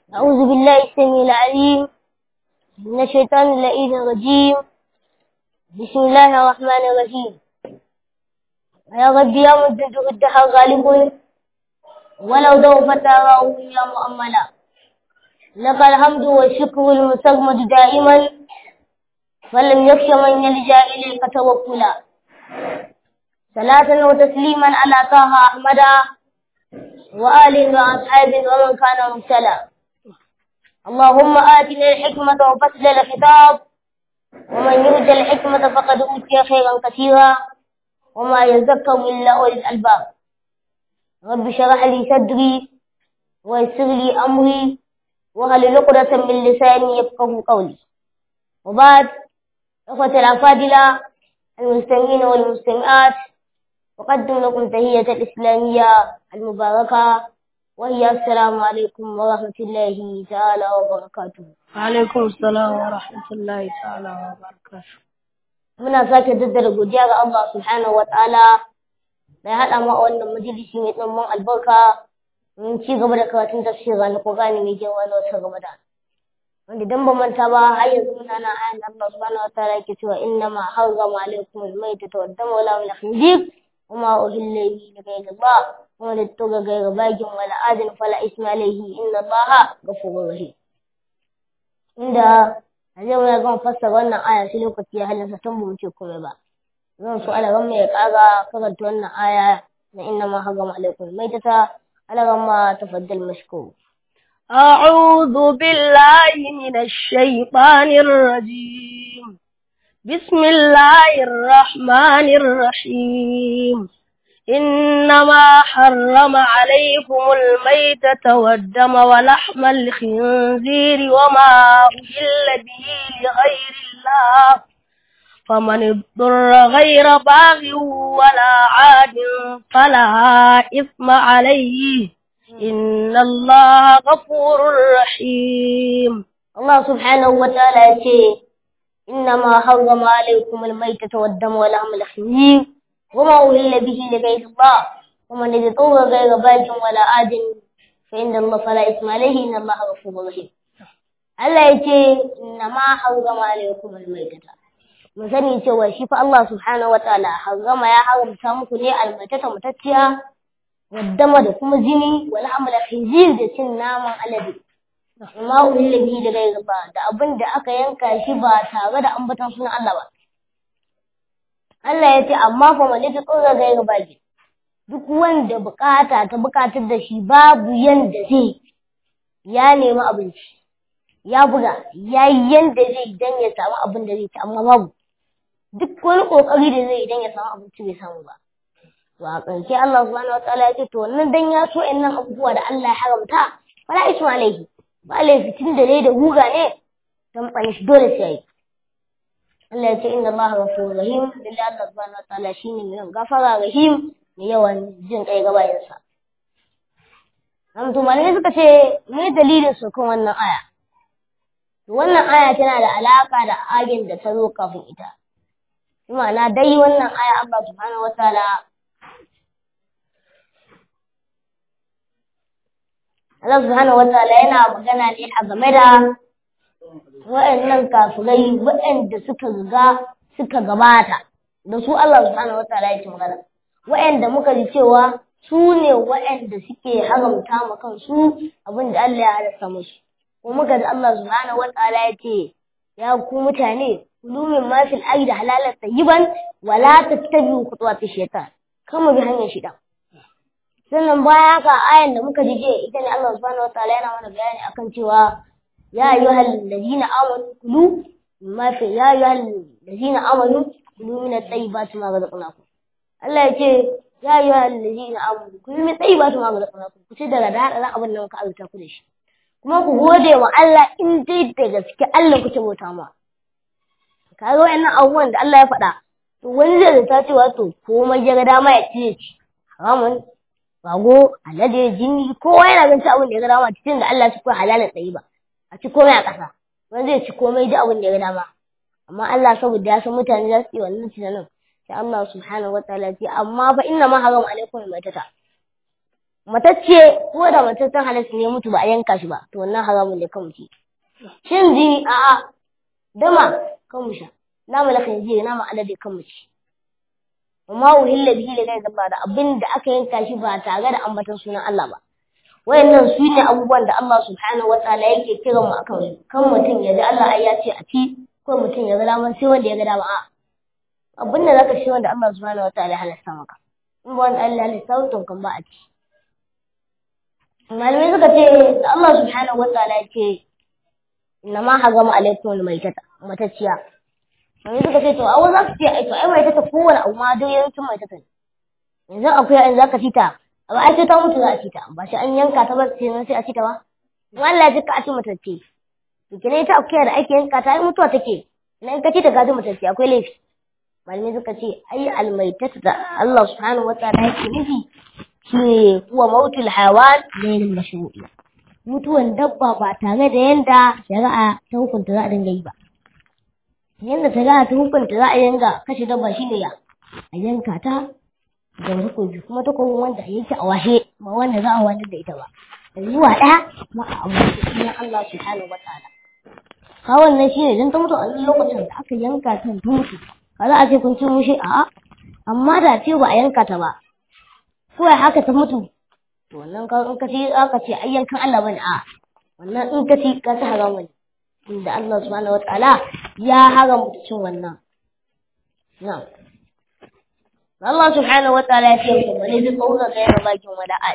أعوذ بالله السميع العليم من الشيطان اللئيم الرجيم بسم الله الرحمن الرحيم يا رب يا مدد الدهر غالب ولو ضعفت آراؤه يا مؤملا لك الحمد والشكر المستغمد دائما فلم يخش من يلجا إليك توكلا صلاة وتسليما على طه أحمد وآل وأصحاب ومن كان مبتلى اللهم آتنا الحكمة وفصل الخطاب ومن يؤت الحكمة فقد أوتي خيرا كثيرا وما يذكر إلا أولي الألباب رب اشرح لي صدري ويسر لي أمري وهل عقدة من لساني يفقه قولي وبعد إخوة الأفاضلة المستمعين والمستمعات أقدم لكم تهية الإسلامية المباركة وهي السلام عليكم ورحمة الله تعالى وبركاته Alaikum salam wa rahmatullahi ta'ala wa barakatuh. muna sake daddara godiya ga Allah subhanahu wa ta'ala da ya haɗa mu a wannan majalisi mai ɗumbin albarka mun ci gaba da karatun tafsira na Qur'ani mai girma na wata Ramadan wanda dan ba manta ba har yanzu muna nan ayan da Allah subhanahu wa ta'ala yake cewa inna ma harrama alaykum al-maytata wad-dama wa lahmul khinzir wa ma uhilla bihi li ghayri Allah wa man ittaqa ghayra baghin wala adin fala isma alayhi inna Allaha ghafurur rahim inda a zai wani zan fassara wannan aya sai lokaci ya halinsa tun ba mu ce komai ba zan so alaran mai kaga karanta wannan aya na inna ma harama alaikum mai ta alaran ma tafaddal mashkur أعوذ بالله من الشيطان الرجيم بسم الله الرحمن الرحيم إنما حرم عليكم الميتة والدم ولحم الخنزير وما أهل به لغير الله فمن اضطر غير باغ ولا عاد فلا إثم عليه إن الله غفور رحيم Allah subhanahu wa ta'ala ya ce inna ma harrama alaikum almaytata wad-dama wa lahmal khinzir wa ma uhilla bihi li ghayri Allah wa man yatawwa ghayra baghin wala adin fa inna Allah fala isma alayhi inna Allah ghafurur rahim Allah ya ce inna ma harrama alaikum almaytata mu sani cewa shi fa Allah subhanahu wa ta'ala harrama ya haramta muku ne almaytata mutacciya waddama da kuma jini wal hamal khinzir da cin naman alade amma uhilla bihi da gairi ba da abin da aka yanka shi ba tare da ambaton sunan Allah ba Allah ya ce amma fa man ta tsora gairi ba ki duk wanda bukata ta bukatar da shi babu yanda zai ya nemi abinci ya buga ya yi yanda zai dan ya samu abin da zai ci amma babu duk wani kokari da zai dan ya samu abinci bai samu ba to a ƙarshe Allah subhanahu wa ta'ala ya ce to wannan dan ya so nan abubuwa da Allah ya haramta fala isma alaihi ba laifin da ne da guga ne don ɓane shi dole sai yi Allah ya ce inna Allah ghafurur rahim lillahi Allah subhanahu wa ta'ala shine mai gafara rahim mai yawan jin kai ga bayansa Amtu malamai suka ce me dalilin su kan wannan aya to wannan aya tana da alaka da ayin da ta zo kafin ita ma'ana dai wannan aya Allah subhanahu wa ta'ala Allah subhanahu wa ta'ala yana magana ne a game da waɗannan kafirai waɗanda suka riga suka gabata da su Allah subhanahu wa ta'ala yake magana waɗanda muka ji cewa su ne waɗanda suke haramta ma kansu abin da Allah ya halasta musu ko muka ji Allah subhanahu wa ta'ala ya ce ya ku mutane kulu min ma fil ardi halalan tayyiban wala tattabi'u khutuwati shaytan kama bi hanyar shida sannan baya haka ayan da muka jije ita ne Allah subhanahu wataala yana mana bayani akan cewa ya ayyuhal ladina amanu kulu ma fi ya ayyuhal ladina amanu kulu min at-tayyibati ma razaqnakum Allah ya ce ya ayyuhal ladina amanu kulu min at-tayyibati ma razaqnakum ku ci daga da hada abin da muka alta ku da shi kuma ku gode wa Allah in dai da gaske Allah kuke bauta ma kaga wayannan abubuwan da Allah ya faɗa to wani zai zata cewa to komai ya ga dama ya ci haramun rago alade jini kowa yana ganin abin da ya ga dama cikin da Allah shi ko halalan tsayi ba a ci komai a ƙasa wani zai ci komai da abin da ya ga dama amma Allah saboda ya san mutane za su yi wannan tunanin sai Allah subhanahu wa ta'ala ce amma fa inna ma haram alaikum maitata matacce ko da mataccen halatta ne mutu ba a yanka shi ba to wannan haramun ne kan mutu shin jini a'a dama kan mu sha nama la khinzir nama alade kan mu ci amma uhilla bihi da kai da abin da aka yanka shi ba tare da ambaton sunan Allah ba wayannan su ne abubuwan da Allah subhanahu wataala yake kiran mu akan su kan mutum ya ji Allah ai ya ce a ci ko mutum ya ga daman sai wanda ya ga dama a abin da zaka shi wanda Allah subhanahu wataala ya halasta maka in ba wanda Allah ya halasta to kan ba a ci malamai suka ce da Allah subhanahu wataala ya ce inna ma hagama alaikum almaitata matacciya malamai suka ce to a za su ce ai to ai maitata kowane abu ma duk yawancin maitata ne yanzu akwai in zaka ci ta ba ai sai ta mutu za a ci ta ba shi an yanka ta ba sai sai a ci ta ba in Allah ya jika a ci matacce to kene ita akwai da ake yanka ta ai mutuwa take idan ka ci ta ka ji matacce akwai laifi malamai suka ce ai almaitata da Allah subhanahu wataala yake nufi shi kuwa mautul hawan gairin mashru'i mutuwan dabba ba tare da yanda shari'a ta hukunta za a dinga yi ba yanda shari'a ta hukunta za a yanga kashe dabba shine ya a yanka ta da takobi kuma takobin wanda a yanke a washe ba wanda za a wani da ita ba da zuwa ɗaya kuma a ambaci sunan Allah subhanahu wataala ka wannan shine idan ta mutu a lokacin da aka yanka ta ta mutu ka za a ce kun ci mushe a'a amma da ce ba a yanka ta ba kawai haka ta mutu to wannan ka in ka ci aka ce ayyankan Allah bane a wannan in ka ci ka ta haramu ne inda Allah subhanahu wataala ya haramta cin wannan na'am Allah subhanahu wataala ya ce ku bane da tsaura ga yana bakin wada'at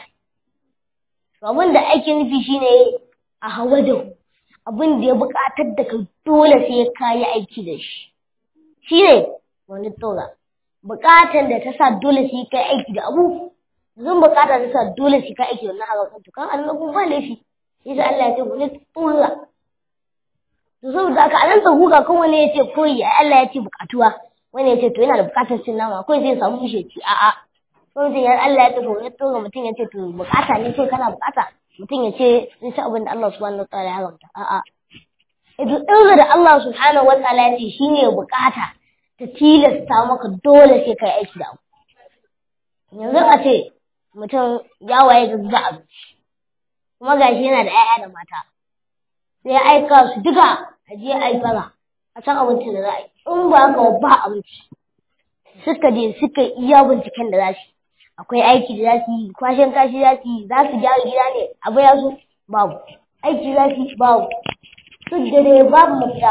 to abin da ake nufi shine a hawa da abin da ya buƙatar da ka dole sai ka yi aiki da shi shine wani tsaura buƙatar da ta sa dole sai ka yi aiki da abu zan bukata ta sa dole shi ka aiki wannan haram to kan Allah kun ba laifi yasa Allah ya ce ku ne tsura to saboda haka anan tsahuga kan wani ya ce koyi ai Allah ya ce bukatuwa wani ya ce to yana da bukatar cin nama kawai zai samu bushe ci a'a ko mutum ya Allah ya ce to ne tsura mutum ya ce to bukata ne kai kana bukata mutum ya ce zai ci abin da Allah subhanahu wa ta'ala ya haramta a'a idan tsura da Allah subhanahu wa ta'ala ya ce shine bukata ta tilasta maka dole sai kai aiki da abu yanzu a ce mutum ya waye da zuba abinci kuma gashi yana da 'ya'ya da mata sai ya aika su duka a je a yi fara a san abincin da za a yi in ba haka ba abinci suka je suka iya binciken da za su akwai aiki da za su yi kwashen kashi za su yi za su gyara gida ne abu ya zo babu aiki za su yi babu duk da dai babu mafita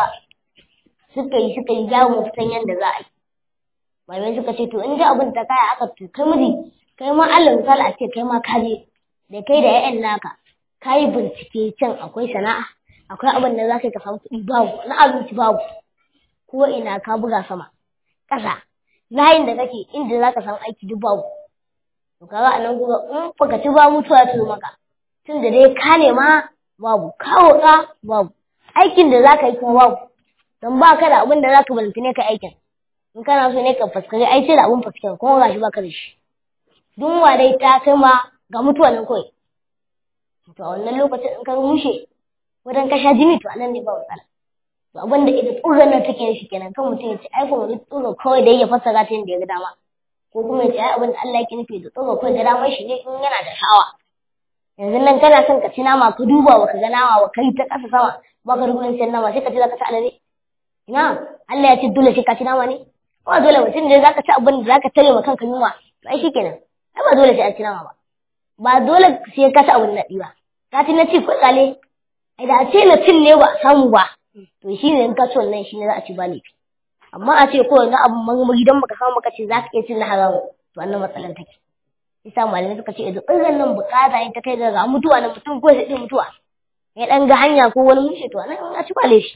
suka yi suka yi gyara mafitan yadda za a yi malamai suka ce to in ji abin ta kaya aka kai miji kai ma Allah misali a ce kai ma ka je da kai da ƴaƴan naka ka yi bincike can akwai sana'a akwai abin da za ka yi ka samu kuɗi babu na abinci babu ko ina ka buga sama ƙasa layin da kake inda za ka samu aiki duk babu to kaga a nan kuma in baka ci ba mutuwa ta maka tun da dai ka nema babu kawo ka babu aikin da za ka yi kuma babu don ba ka da abin da za ka balantane ka aikin in kana so ne ka fuskari ai sai da abin fuskari kuma gashi ba ka da shi dunwa dai ta kai ma ga mutuwa nan kawai to a wannan lokacin in ka rushe wajen ka sha jini to anan ne ba matsala to abin da ita tsoron nan take shi kenan kan mutum ya ce ai kuma wani tsoro kawai da ya fassara ta yadda ya ga dama ko kuma ya ce ai abin da Allah yake nufi da tsoro kawai ga damar shi ne in yana da sha'awa yanzu nan kana son ka ci nama ka duba wa ka ga nama wa kai ta ƙasa sama ba ka rubuta cin nama sai ka ce za ka ci alade ina Allah ya ce dole sai ka ci nama ne ba dole mutum ne za ka ci abin da za ka tare ma kanka yunwa to ai shikenan ai ba dole sai an ci nama ba ba dole sai ka ci abin naɗi ba ka ci na ci kuɗaɗe ai da a ce na cin ne ba a samu ba to shi ne in ka ci wannan shi ne za a ci ba laifi amma a ce ko na abin marmari don baka samu baka ce za ka iya cin na haramu to wannan matsalar take isa malamai suka ce idan irin nan bukata ne ta kai ga mutuwa na mutum ko sai mutuwa ya dan ga hanya ko wani mushe to nan a ci ba laifi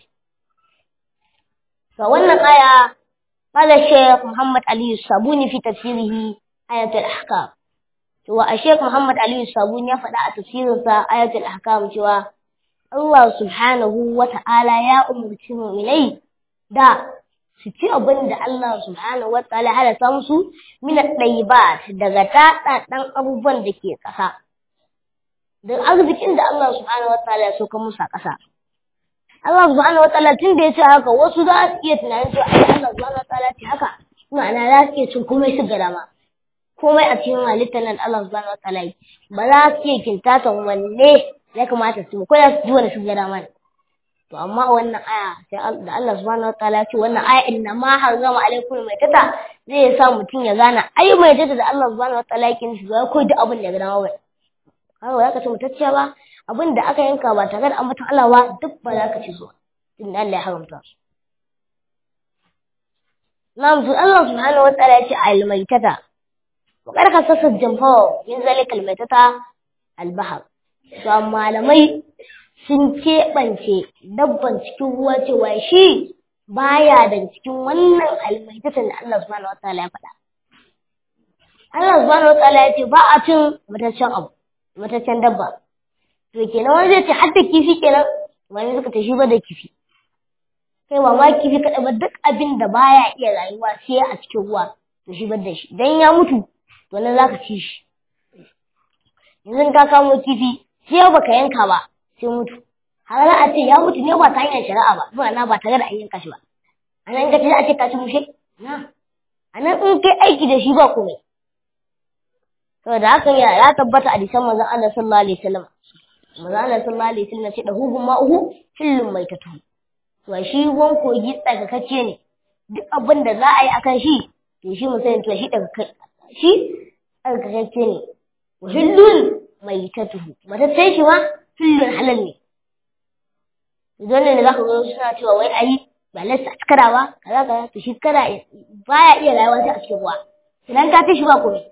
to wannan aya قال الشيخ محمد علي الصابوني في تفسيره آية الأحكام cewa a Sheikh Muhammad Aliyu Sabuni ya faɗa a tafsirinsa ayatul ahkam cewa Allah subhanahu wa ta'ala ya umurci mu'minai da su ci abin da Allah subhanahu wa ta'ala halatta musu min at-tayyibat daga taɗaɗɗan abubuwan da ke ƙasa da arzikin da Allah subhanahu wa ta'ala ya soka musu a ƙasa Allah subhanahu wa ta'ala tun da ya ce haka wasu za su iya tunanin cewa ai Allah subhanahu wa ta'ala ce haka ma'ana za su iya cin komai su ga dama komai a cikin halittar nan Allah subhanahu wataala yi ba za su iya kintatan wanne ya kamata su ko da su ji wani su ga dama to amma a wannan aya sai da Allah subhanahu wataala ce wannan aya inna ma harrama alaikum mai tata zai sa mutum ya gane ai mai tata da Allah subhanahu wataala yake nufi ba ko duk abin da ya ga dama ba haka za ka ce mutacciya ba abin da aka yanka ba tare da ambaton Allah ba duk ba za ka ci zuwa tunda Allah ya haramta su Na'am to Allah subhanahu wa ta'ala ya ce al-maitata wa qad khasasa jamhu min zalika al-maitata al-bahr to malamai sun keɓance dabban cikin ruwa cewa shi baya da cikin wannan almaitatan da Allah subhanahu wa ta'ala ya faɗa Allah subhanahu wa ta'ala ya ce ba a cin mataccen abu mataccen dabba to kenan wani zai ce har da kifi kenan wani suka tashi ba da kifi kai ba ma kifi kaɗai ba duk abin da baya iya rayuwa sai a cikin ruwa to shi bar da shi idan ya mutu to nan zaka ci shi yanzu ka kamo kifi sai baka yanka ba sai mutu har za a ce ya mutu ne ba ta hanyar shari'a ba ba na ba tare da an yanka shi ba a nan ka ce za a ce ka ci mushe na a nan in kai aiki da shi ba komai saboda haka ya ya tabbata a disan manzon Allah sallallahu alaihi wasallam manzon Allah sallallahu alaihi wasallam ce da hugun ma'uhu hillun maitatu to shi ruwan kogi tsarkakacce ne duk abin da za a yi akan shi to shi mu sani to shi shi tsarkakacce ne wa hillun maitatuhu mataccen shi ma hillun halal ne idan ne za ka zo suna cewa wai ayi ba lissa kada ba kaza kaza to shi kada baya iya rayuwa sai a cikin ruwa idan ka tashi ba komai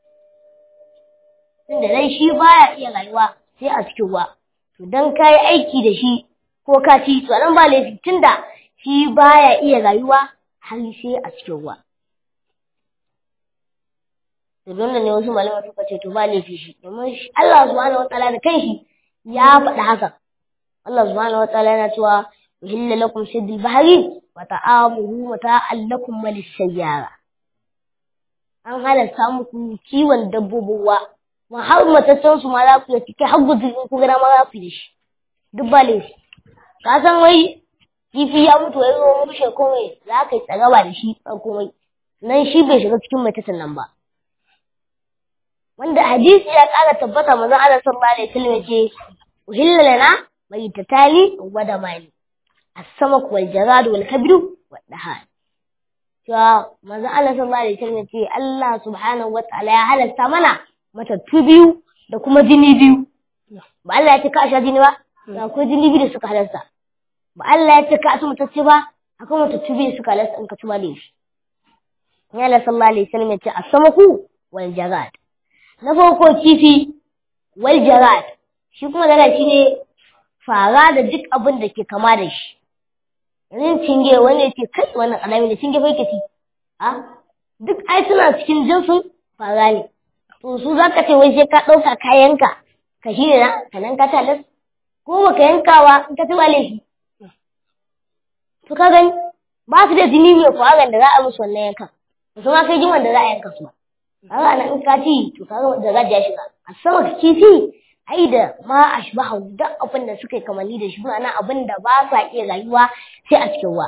tunda dai shi baya iya rayuwa sai a cikin ruwa to dan kai aiki da shi ko ka ci to nan ba laifi tunda shi baya iya rayuwa har sai a cikin ruwa to don ne wasu malama suka ce to ba laifi shi domin Allah subhanahu wataala da kanshi ya faɗi haka Allah subhanahu wataala yana cewa uhilla lakum saydul bahri wa ta'amuhu mata'an lakum malis sayyara an halatta muku kiwon dabbobin ruwa ma har matattun su ma za ku yi kai har gudu in ku gana ma za ku yi shi duk ba laifi ka san wai kifi ya mutu wai zo mushe komai za ka yi tsagaba da shi a komai nan shi bai shiga cikin matattun nan ba wanda hadisi ya ƙara tabbata manzon Allah sallallahu alaihi wasallam yace uhilla lana maitatali wa damani as-samak wal jarad wal kabru wal dahan cewa manzon Allah sallallahu alaihi wasallam yace Allah subhanahu wataala ya halasta mana matattu biyu da kuma jini biyu ba Allah ya ce ka sha jini ba da akwai jini biyu da suka halasta ba Allah ya ce ka su matacce ba akwai matattu biyu da suka halasta in ka ci ba laifi ya Allah sallallahu alaihi wasallam yace as-samaku wal jarad na farko kifi wal jarad shi kuma daga shi ne fara da duk abin da ke kama da shi yanzu cinge wanda yake kai wannan alami da cinge bai kaci a duk ai suna cikin jinsin fara ne to su za ka ce wai sai ka ɗauka kayanka ka shi ne na ka nan ka talas ko baka yankawa in ka ci ba laifi to ka gani ba su da jini mai faran da za a musu wannan yankan ba su ma kai jin wanda za a yanka su ba kaga nan in ka ci to kaga da za ya shiga a sama ka kifi ai da ma ashbahu duk abin da suka yi kamanni da shi ma'ana abin da ba sa iya rayuwa sai a cikin ruwa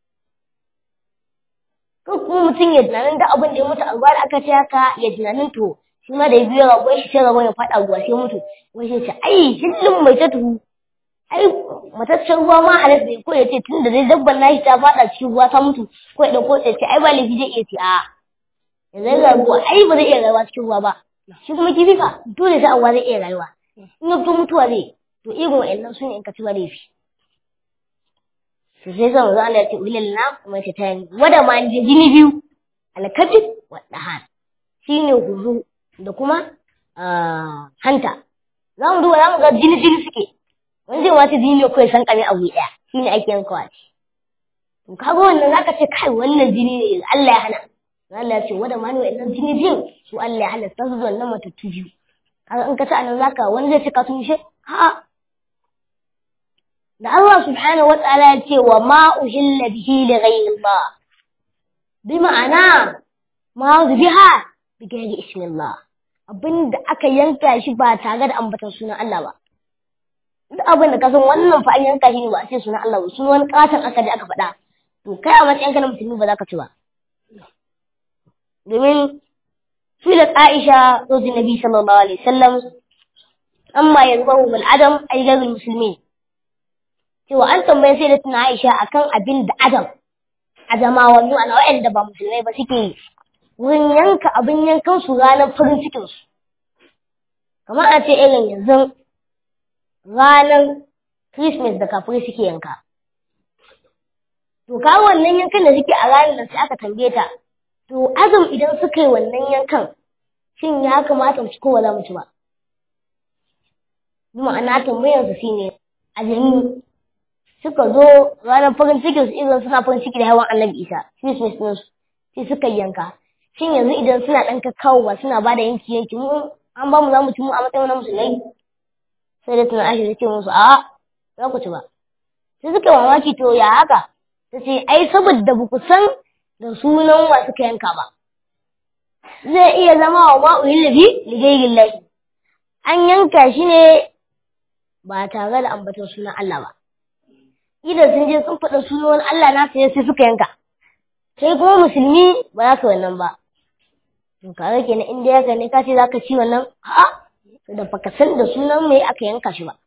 ko kuma mutum ya tunanin da abin da ya mutu a ruwa da aka ce haka ya tunanin to shi ma da ya biyo ragon shi sai ragon ya faɗa ruwa sai mutu wai sai ce ai hillin mai ta tuhu ai mataccen ruwa ma halas ne ko ya ce tun da dai dabban nashi ta faɗa cikin ruwa ta mutu ko ya ɗauko ya ce ai ba laifi zai iya ce a'a yanzu ga ruwa ai ba zai iya rayuwa cikin ruwa ba shi kuma kifi fa dole sai ruwa zai iya rayuwa in ya fito mutuwa zai to irin wa'annan su ne in ka ci ba laifi to sai zan zo Allah ya ce ulil na kuma ta tani wada ma ji jini biyu alkabi wa dahan shine huzu da kuma hanta za mu duba za mu ga jini jini suke wani zai wata jini ne kawai san kame abu ɗaya shine ake yankawa to kaga wannan zaka ce kai wannan jini ne Allah ya hana Allah ya ce wada ma ne wa'annan jini biyun su Allah ya halasta su wannan matattu biyu kaga in ka ci anan zaka wani zai ce ka tushe a'a da Allah subhanahu wa ta'ala ya ce wa ma uhilla bihi li ghayri Allah bi ma'ana ma biha bi ghayri ismi Allah abinda aka yanka shi ba tare da ambatan sunan Allah ba duk abin da ka san wannan fa an yanka shi ne ba a ce sunan Allah ba sunan wani katon aka je aka faɗa to kai a matsayin ka na musulmi ba za ka ci ba domin sulat Aisha zawji Nabi sallallahu alaihi wasallam amma yazbahu bil adam ay ghayr muslimin cewa an tambaye sai da tuna Aisha akan abin da adam adamawa mu ana wa'anda ba musulmai ba suke yi wurin yanka abin yankan su ranar farin cikin su kamar a ce irin yanzu ranar Christmas da kafirai suke yanka to ka wannan yankan da suke a ranar da sai aka tambaye ta to azum idan suka yi wannan yankan shin ya kamata mu ci ko ba za mu ci ba ma'ana tambayar su shine azumi suka zo ranar farin cikin su irin suna farin ciki da hawan annabi isa christmas din su sai suka yanka shin yanzu idan suna dan kakkawowa suna ba da yanki yanki mu an ba mu za mu ci mu a matsayin na musulmai sai da tunan aisha ce musu a za ku ci ba sai suka mamaki to ya haka ta ce ai saboda ba ku san da sunan wa suka yanka ba zai iya zama wa ma'uyin lafi ligairin lahi an yanka shi ne ba tare da ambaton sunan Allah ba idan sun je sun faɗa sunan Allah na sai sai suka yanka sai kuma musulmi ba za ka wannan ba to kaga kenan inda ya ne ka ce za ka ci wannan a'a to da baka san da sunan mai aka yanka shi ba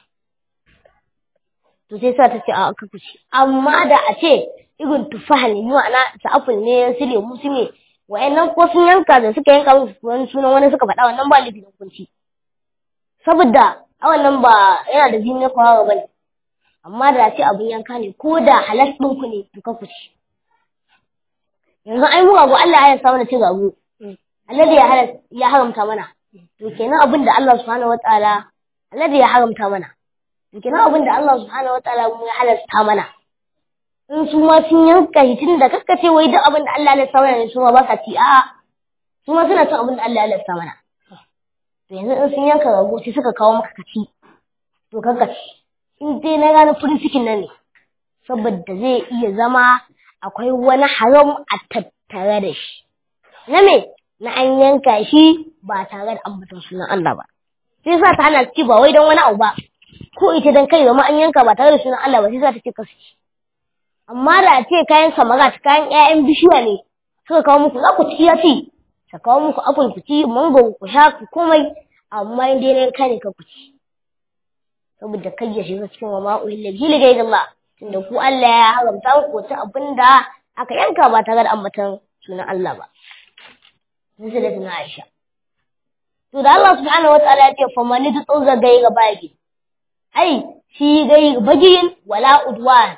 to sai sa ta ce a aka kuci amma da a ce irin tufaha ne ma'ana ta apple ne su lemu su ne wa'annan ko sun yanka da suka yanka musu wani sunan wani suka faɗa wannan ba laifin hukunci saboda a wannan ba yana da jini na kwawa ba ne amma da ce abin yanka ne ko da halas ɗinku ne to ka kuci yanzu ai mu gago Allah ya sa mana cin gago Allah ya halas ya haramta mana to kenan abin da Allah subhanahu wataala Allah ya haramta mana to kenan abin da Allah subhanahu wataala mu ya halasta mana in su ma sun yanka shi tun da kakkace wai duk abin da Allah ya halasta mana ne su ma ba sa ci a'a su ma suna cin abin da Allah ya halasta mana to yanzu in sun yanka rago sai suka kawo maka kaci to kakkace in dai na gane farin cikin nan ne saboda zai iya zama akwai wani haram a tattare da shi na me na an yanka shi ba tare da ambaton sunan Allah ba sai sa ta hana ci ba wai don wani abu ba ko ita dan kai zama an yanka ba tare da sunan Allah ba sai sa ta ce kasu ci amma da a ce kayan samarat kayan ƴaƴan bishiya ne suka kawo muku za ku ci ya ci ta kawo muku apple ku ci mango ku sha ku komai amma in dai na yanka ne ka ku ci saboda kai ya shiga cikin wa ma'uhilla gili ga Allah tunda ku Allah ya haramta ku ta abinda aka yanka ba tare da ambaton sunan Allah ba sai da tuna Aisha to da Allah subhanahu wataala ya ce fa man tutsa gaira bagi ai shi gaira bagiyin wala udwan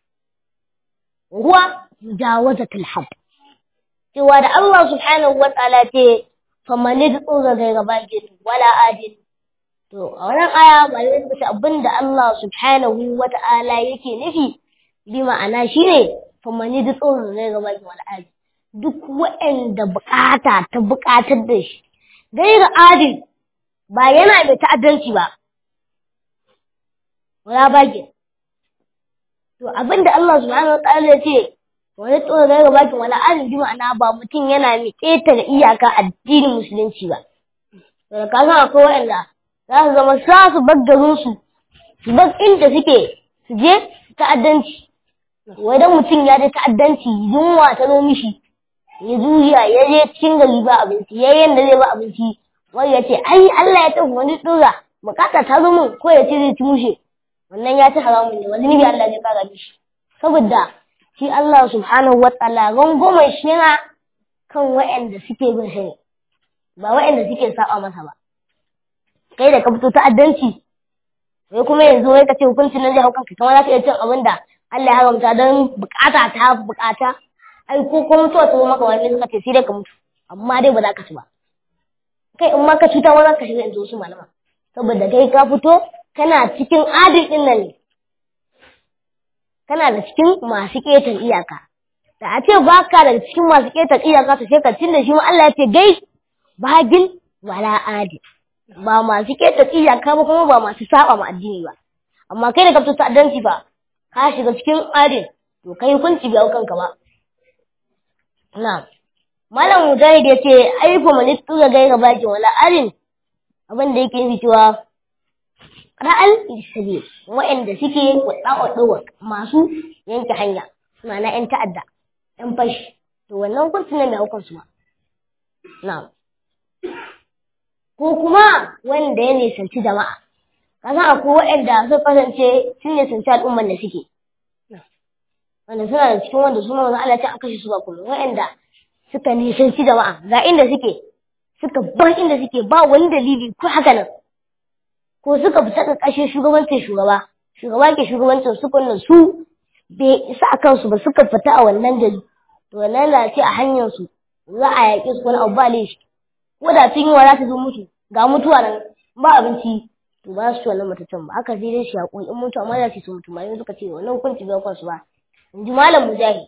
huwa mujawazatul had cewa da Allah subhanahu wataala ce fa man tutsa gaira bagi wala adil To, a wannan aya malamai suka ce abin da Allah subhanahu wa ta'ala yake nufi bi ma'ana shi ne, famani da tsoron zai gaba ki wal'adi. Duk waɗanda bukata ta bukatar da shi, gaira adil ba yana mai ta'addanci ba. Wala baki. To, abin da Allah subhanahu wa ta'ala ya ce, wani tsoron zai gaba ki wal'adi bi ma'ana ba mutum yana mai ƙetare iyaka addinin musulunci ba. To, da ka san akwai waɗanda za su zama sa su bar garinsu su bar inda suke su je ta'addanci wadan mutum ya je ta'addanci yunwa ta zo mishi ya juya ya je cikin gari ba abinci ya yanda zai ba abinci wai ya ce ai Allah ya tafi wani dora bukata ta zo min ko ya ce zai ci mushe wannan ya ci haramun ne wani nabi Allah zai kara mishi saboda shi Allah subhanahu wa ta'ala rangomar shi yana kan wa'anda suke bin shi ne ba wa'anda suke saba masa ba kai da ka fito ta'addanci sai kuma yanzu wai ka ce hukuncin nan zai hau kanka kamar za ka iya cin abin da Allah ya haramta don bukata ta bukata ai ko ko mutuwa ta zo maka wani suka ce sai dai ka mutu amma dai ba za ka ci ba kai in ma ka cuta ma za ka shiga yanzu wasu malama saboda kai ka fito kana cikin adil din nan ne kana da cikin masu ƙetar iyaka da a ce ba ka da cikin masu ƙetar iyaka to sai ka cin da shi ma Allah ya ce gai bagin wala adil ba masu keta iyaka ba kuma ba masu saba ma addini ba amma kai da ka fito ta'addanci ba ka shiga cikin adin to kai hukunci bai kanka ba na malam mujahid ya ce ai fa man tura gaira baki wala adin abin da yake nufi cewa ra'al isabi wa'anda suke wadda masu yanke hanya ma'ana yan ta'adda yan fashi to wannan hukunci ne mai hukunsu ba na'am ko kuma wanda ya nisanci jama'a kasan akwai waɗanda suka kasance sun nisanci al'umman da suke wanda suna da cikin wanda suna wanda Allah ta aka kashe su ba kuma waɗanda suka nisanci jama'a ga inda suke suka bar inda suke ba wani dalili ko haka nan ko suka fita ƙarƙashin shugabancin shugaba shugaba ke shugabancin su kunna su bai isa a kansu ba suka fita a wannan gari to wannan na ce a hanyar su za a yaƙi su wani abu ba laifi ko da sun yi wa za ta zo mutu ga mutuwa nan ba abinci to ba su ci wannan mutuncin ba aka sai dai shi haƙuri in mutu amma za su su mutu malamai suka ce wannan hukunci bai kansu ba in ji malam mujahid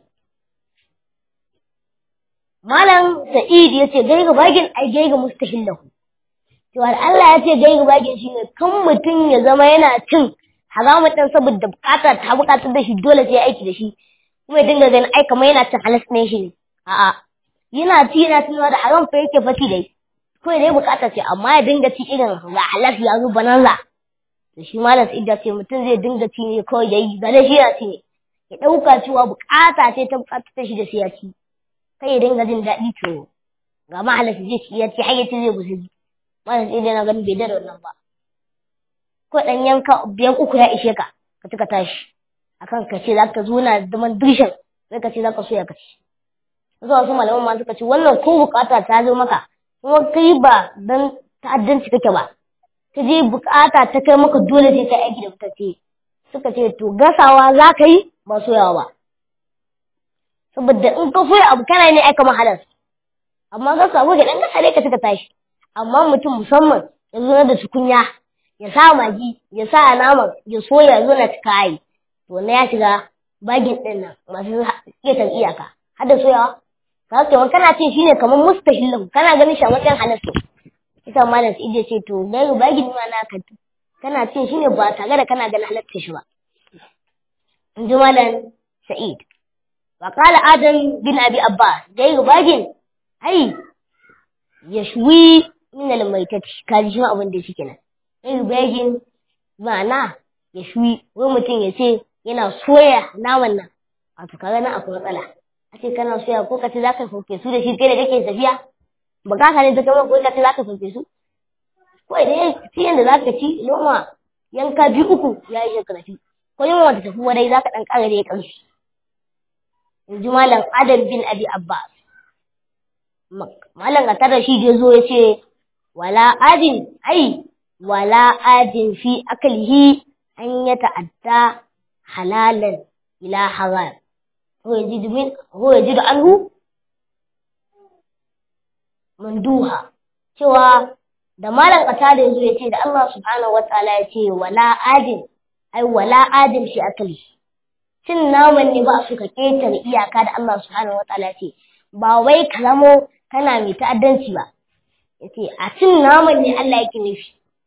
malam sa'id ya ce gai ga bagin ai gai ga mustahillahu cewa Allah ya ce gai ga bagin shine kan mutum ya zama yana cin haramun ɗan saboda bukata ta bukatar da shi dole sai ya aiki da shi kuma ya dinga ganin ai kamar yana cin halas ne shi ne a'a yana ci yana tunawa da haram fa yake fati dai kawai dai bukata ce amma ya dinga ci irin ga halas ya zo bananza da shi malam sa'id ya ce mutum zai dinga ci ne kawai yayi ga dai shi ya ci ne ya ɗauka cewa bukata ce ta bukatar shi da sai ya ci kai ya dinga jin daɗi to ga mahalar zai ci ya ci har ya ci zai gusi malam sai dai na ganin bai da wannan ba ko dan yanka biyan uku ya ishe ka ka tuka tashi akan ka ce za ka zo na zaman dirshan sai ka ce za ka so ya kaci zuwa wasu malaman ma suka ce wannan ko bukata ta zo maka kuma kai ba dan ta'addanci kake ba ka je bukata ta kai maka dole sai ka aiki da mutace suka ce to gasawa za ka yi ba soyawa ba saboda in ka soya abu kana ne aika mahalar amma ga samu ga dan kasa ne ka tuka tashi amma mutum musamman ya zo da tukunya ya sa magi ya sa naman ya soya zo na kai to na ya shiga bagin din nan masu ƙetar iyaka har da soyawa ka ce kana cin shine kamar mustahilin kana ganin shi a matsayin halarta ita malam sai ce to gairu bagin ma na ka kana cin shine ba tare da kana ganin halarta shi ba in ji malam sa'id وقال آدم بن أبي أباس جاي باجن أي يشوي من الميتة كان شو أبن دي سكنا جاي باجن معنى يشوي ومتين يسي yana soya naman nan wato kaga nan akwai matsala a ce kana soya ko ka ce za ka sauke su da shi kai da kake tafiya ba ka ne ta kama ko ka ce za ka sauke su ko idan shi yanda za ka ci noma yanka biyu uku ya yi ka tafi ko yin wata tafi wadai za ka ɗan ƙara da ya ƙarfi in ji malam adam bin abi abbas malam a tara shi da zo ya ce wala adin ai wala adin fi akalihi an ya ta'adda halalan ila haram ko ya ji min ko ya ji da anhu manduha cewa da malam kata da yazo ya ce da Allah subhanahu wataala ya ce wala adin ai wala adin fi akalihi cin naman ne ba su ka ƙetare iyaka da Allah subhanahu wataala ce ba wai ka zamo kana mai ta'addanci ba yace a cin naman ne Allah yake nufi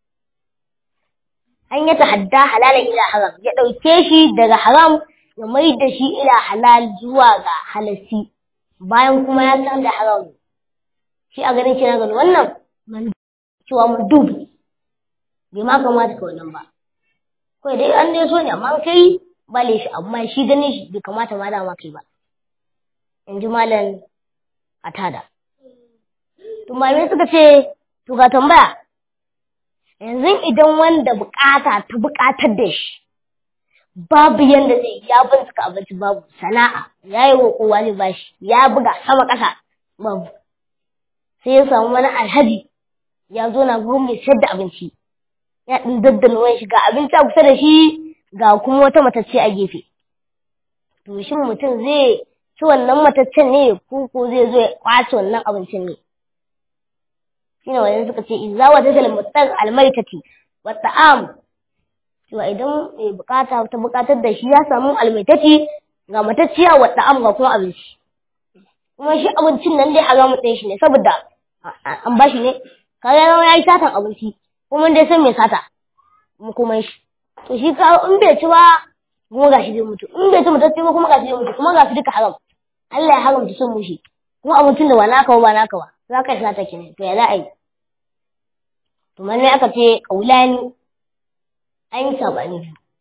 an ya tahadda halalan ila haram ya ɗauke shi daga haram ya mai da shi ila halal zuwa ga halassi bayan kuma ya san da haram shi a ganin shi na gani wannan cewa mun dubu bai ma kamata ka wannan ba kawai dai an dai so ne amma kai bale shi amma shi ganin shi bai kamata ma dama kai ba in ji malam atada to malamai suka ce to ga tambaya yanzu idan wanda bukata ta bukatar da shi babu yanda zai ya bincika abinci babu sana'a ya yi wa kowa ne bashi ya buga sama ƙasa babu sai ya samu wani alhaji ya zo na gurin mai sayar da abinci ya ɗin daddana wani shi ga abinci a kusa da shi ga kuma wata matacce a gefe. To shin mutum zai ci wannan mataccen ne ko ko zai zo ya kwace wannan abincin ne? Shi ne wajen suka ce idza wa tajal mutar almaitati wa ta'am. To idan mai bukata ta bukatar da shi ya samu almaitati ga matacciya wa ta'am ga kuma abinci. Kuma shi abincin nan dai haramun ɗin shi ne saboda an ba shi ne kaga ya yi satan abinci kuma dai san mai sata kuma shi. to shi ka in bai ci ba kuma gashi zai mutu in bai ci mutacce ba kuma gashi zai mutu kuma gashi duka haram Allah ya haramta son mushi kuma abincin da ba naka ba ba naka ba za ka sha ta kenan to ya za a yi to manne aka ce kaulani an yi sabani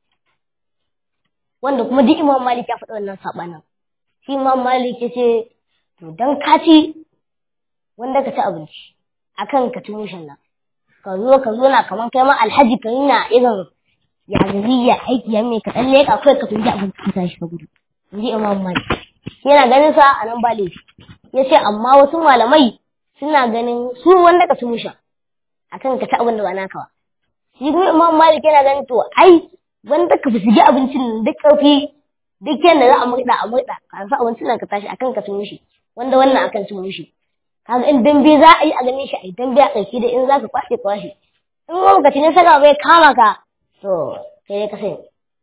wanda kuma duk imam malik ya faɗa wannan sabanin shi imam malik ya ce to dan ka ci wanda ka ci abinci akan ka ci mushin nan ka zo ka zo na kaman kai ma alhaji ka na irin ya ya aiki ya mai ka dan leka kai ka tunji abin ka tashi ka gudu inji imam malik yana ganin sa a nan ba laifi yace amma wasu malamai suna ganin su wanda ka su musha akan ka ta abin da ba naka ba shi kuma imam malik yana ganin to ai wanda ka fusigi abincin duk ƙarfi duk yadda za a murɗa a murɗa ka sa abincin nan ka tashi akan ka sun mushi wanda wannan akan sun mushi kaga in dambe za a yi a ganin shi a dambe a ƙarshe da in za ka kwashe kwashe in wani ka ne saka bai kama ka to kai ne ka sani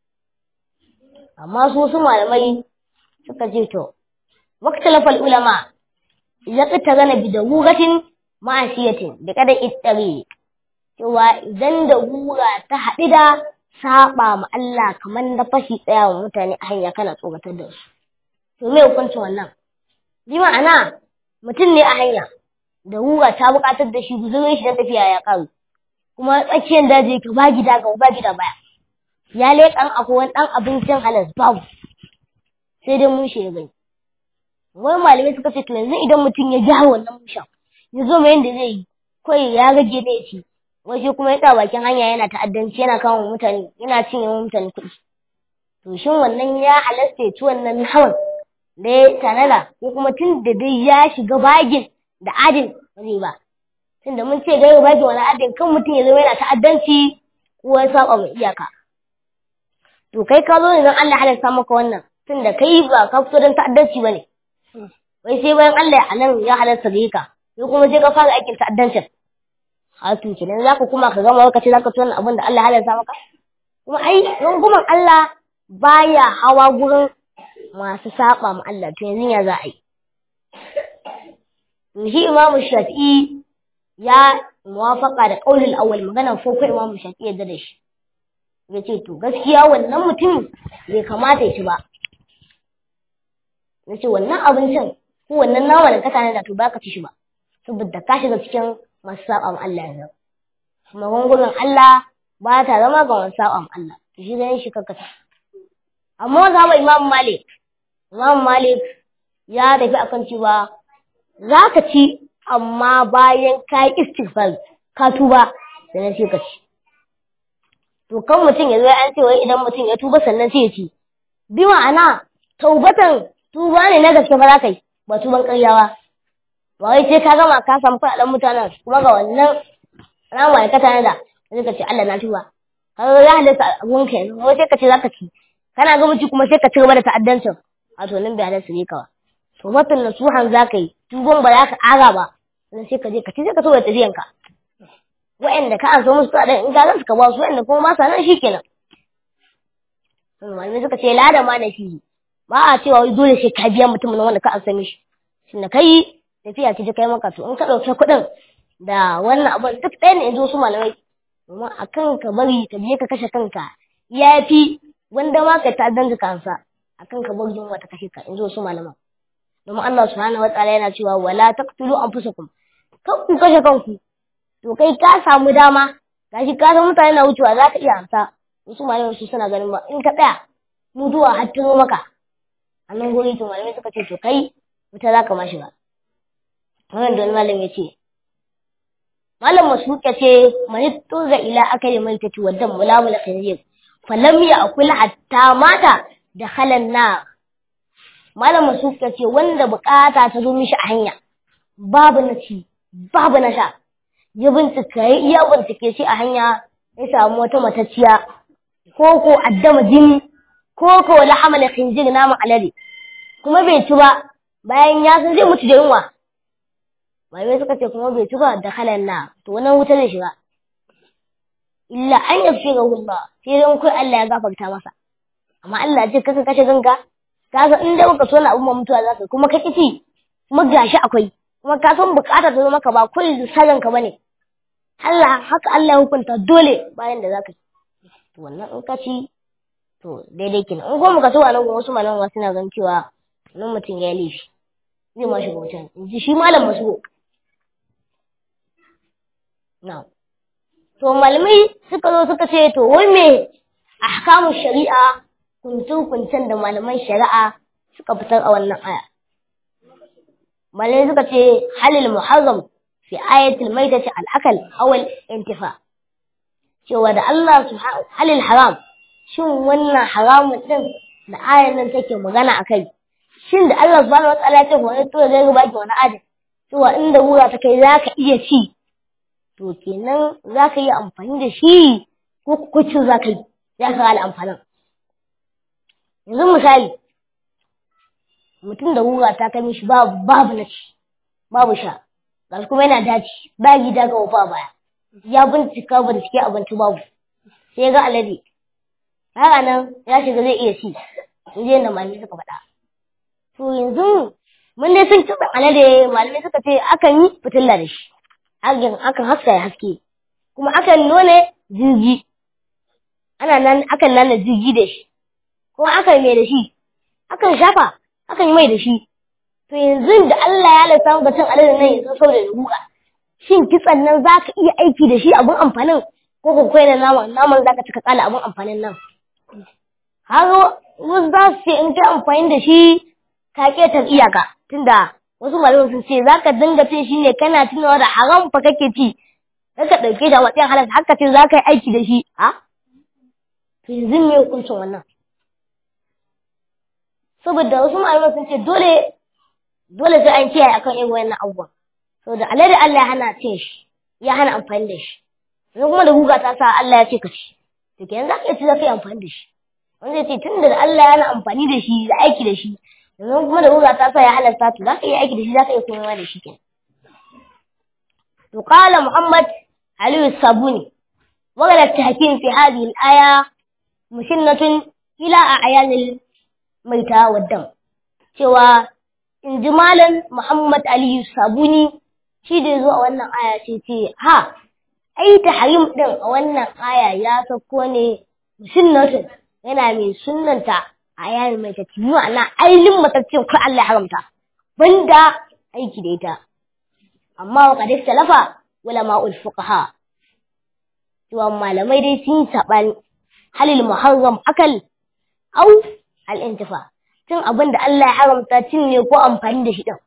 amma su su malamai suka ce to waktalafal ulama ya ƙita gana bi da gugatin ma'asiyatin da kada ittari cewa idan da gura ta haɗu da saba ma Allah kamar da fashi tsaya wa mutane a hanya kana tsoratar da su. To me hukuncin wannan? Bi ma'ana mutum ne a hanya da wura ta buƙatar da shi guzurin shi na tafiya ya ƙaru. Kuma tsakiyar daji ka ba gida ga ba gida baya. Ya leƙan akwai wani ɗan abincin halas babu. Sai dai mun ya gani. Wani malamai suka ce to yanzu idan mutum ya gyara wannan mushan ya zo mai yadda zai yi kawai ya rage da ya ci waje kuma ya bakin hanya yana ta'addanci yana kama mutane yana cinye mutane kuɗi to shin wannan ya halasta ya ci wannan hawan da ya tanada ko kuma tun da dai ya shiga bagin da adin ba zai ba tun da mun ce gaiwa bagin wani adin kan mutum ya zama yana ta'addanci ko ya saba mai iyaka to kai ka zo ne don Allah halasta maka wannan tun da kai ba ka fito don ta'addanci ba ne wai sai bayan Allah a nan ya halasta gare ka sai kuma sai ka fara aikin ta'addancin hatu kenan za ka kuma ka gama lokaci za ka tona abin da Allah halarta maka kuma ai runguman Allah baya hawa gurin masu saba ma Allah to yanzu ya za a yi to shi Imam Shafi'i ya muwafaka da qaulul awwal maganar farko Imam Shafi'i ya da shi yace to gaskiya wannan mutum bai kamata ya ci ba nace wannan abincin ko wannan nama da ka tana da to baka ci shi ba saboda ka shiga cikin masu saɓan Allah yanzu. Magungunan Allah ba ta zama ga masu saɓan Allah, shi ganin shi kakata. Amma za mu Imam Malik, Imam Malik ya tafi akan cewa za ka ci amma bayan ka yi istighfar ka tuba sannan sai ka ci. To kan mutum ya zo an ce wai idan mutum ya tuba sannan sai ya ci. Bi ma'ana taubatan tuba ne na gaske ba za ka yi ba tuban ƙaryawa. ba wai sai ka gama ka samu kuɗaɗen mutanen kuma ga wannan ran ma'aikata na da sai ka ce Allah na tuba ka ga ya halitta abun ka yanzu wai sai ka ce zaka ci kana ga muci kuma sai ka ci gaba da ta'addancin a to nan bai halatta ne ka ba to watan nasuhan zaka yi tuban ba za ka ƙara ba sai sai ka je ka ci sai ka so da tafiyan ka wa'anda ka an so musu kuɗaɗen in ka gansu ka ba su wa'anda kuma ba sa nan shikenan malamai suka ce lada ma na fi ba a cewa wai dole sai ka biya mutumin wanda ka an sami shi shi na kai tafiya ce ta kai maka to in ka ɗauki kuɗin da wannan abin duk ɗaya ne in zo su malamai domin a kan ka bari ka je ka kashe kanka ya fi wanda ma ka ta danga kansa a kan ka bari yunwa ta kashe ka in zo su malaman domin Allah subhanahu wataala yana cewa wala taqtulu anfusakum kan ku kashe kanku to kai ka samu dama gashi ka san mutane na wucewa za ka iya amsa wasu malamai su suna ganin ba in ka tsaya mutuwa har ta zo maka a nan guri to malamai suka ce to kai wuta za ka ma shiga wannan da wani malam ya ce malam masuka ce mani tuza ila akali mai tafi wadda mulamula khinzir falam ya akul hatta mata da halan na malam masuka ce wanda bukata ta zo mishi a hanya babu na ci babu na sha ya bincika ya iya bincike shi a hanya ya samu wata matacciya ko ko addama jini ko ko lahamala khinzir naman alade kuma bai ci ba bayan ya san zai mutu da yunwa malamai suka ce kuma bai tuba da halan na to wannan wuta zai shiga illa an yafi ga Allah sai dan kai Allah ya gafarta masa amma Allah ce kaka kashe ganka kaga in da baka so na abun mutuwa zaka kuma ka kici kuma gashi akwai kuma ka san bukata ta zo maka ba kullu sagan ka bane Allah haka Allah ya hukunta dole bayan da zaka to wannan in ka ci to daidai kenan in goma ka so a nan wasu malaman suna gan cewa nan mutum ya yi laifi zai ma shiga wutan in ji shi malam masu na to malamai suka zo suka ce to wai me ahkamu shari'a kuntun kuncen da malaman shari'a suka fitar a wannan aya malamai suka ce halil muharram fi ayatul maitati al-akal aw al-intifa cewa da Allah subhanahu halil haram shin wannan haramun din da ayan nan take magana akai shin da Allah subhanahu wataala ya ce wani to zai ga baki wani adam cewa inda wura ta kai zaka iya ci to kenan zaka yi amfani da shi ko kucin zaka yi zaka ga amfanin yanzu misali mutum da wura ta kai mishi babu babu na ci babu sha gashi kuma yana daci ba gida ga wafa baya ya bincika bincike abinci babu sai ga alade haka nan ya shiga zai iya ci in je da malamai suka faɗa to yanzu mun dai sun kitsa alade malamai suka ce akan yi fitilla da shi akan akan haska ya haske kuma akan nuna jirgi ana nan akan nana jirgi da shi kuma akan mai da shi akan shafa akan yi mai da shi to yanzu da Allah ya lissa ga cin alade nan yanzu saboda da guga shin kitsan nan za ka iya aiki da shi abin amfanin ko ko kai da naman naman za ka cika kala abin amfanin nan har wasu za su ce in kai amfani da shi ka ketar iyaka tunda wasu malamai sun ce za ka dinga cin shi ne kana tunawa da haram fa kake ci za ka ɗauke da matsayin halal haka ce za ka yi aiki da shi a to yanzu me hukuncin wannan saboda wasu malamai sun ce dole dole sai an kiyaye akan irin wannan abubuwan saboda alade Allah ya hana cin shi ya hana amfani da shi yanzu kuma da guga ta sa Allah ya ce ka ci to kenan za ka iya ci za ka yi amfani da shi wanda ya ce tun da Allah ya hana amfani da shi da aiki da shi yanzu kuma da guga ta sa ya halasta to za ka iya aiki da shi za ka iya komawa da shi kenan to qala Muhammad Aliyu Sabuni وقال التحكيم في هذه الآية مسنة إلى أعيان الميتة والدم سوى in ji malam Muhammad Aliyu Sabuni shi da zuwa wannan aya ce ce ha ai tahrim din a wannan aya ya sauko ne sunnatin yana mai sunnanta a yayin mai ta tiyu ana ailin mataccin ko Allah ya haramta banda aiki da ita amma wa qad talafa ulama ul fuqaha cewa malamai dai sun sabani halil muharram akal au al intifa cin abin da Allah ya haramta cin ne ko amfani da shi ɗin.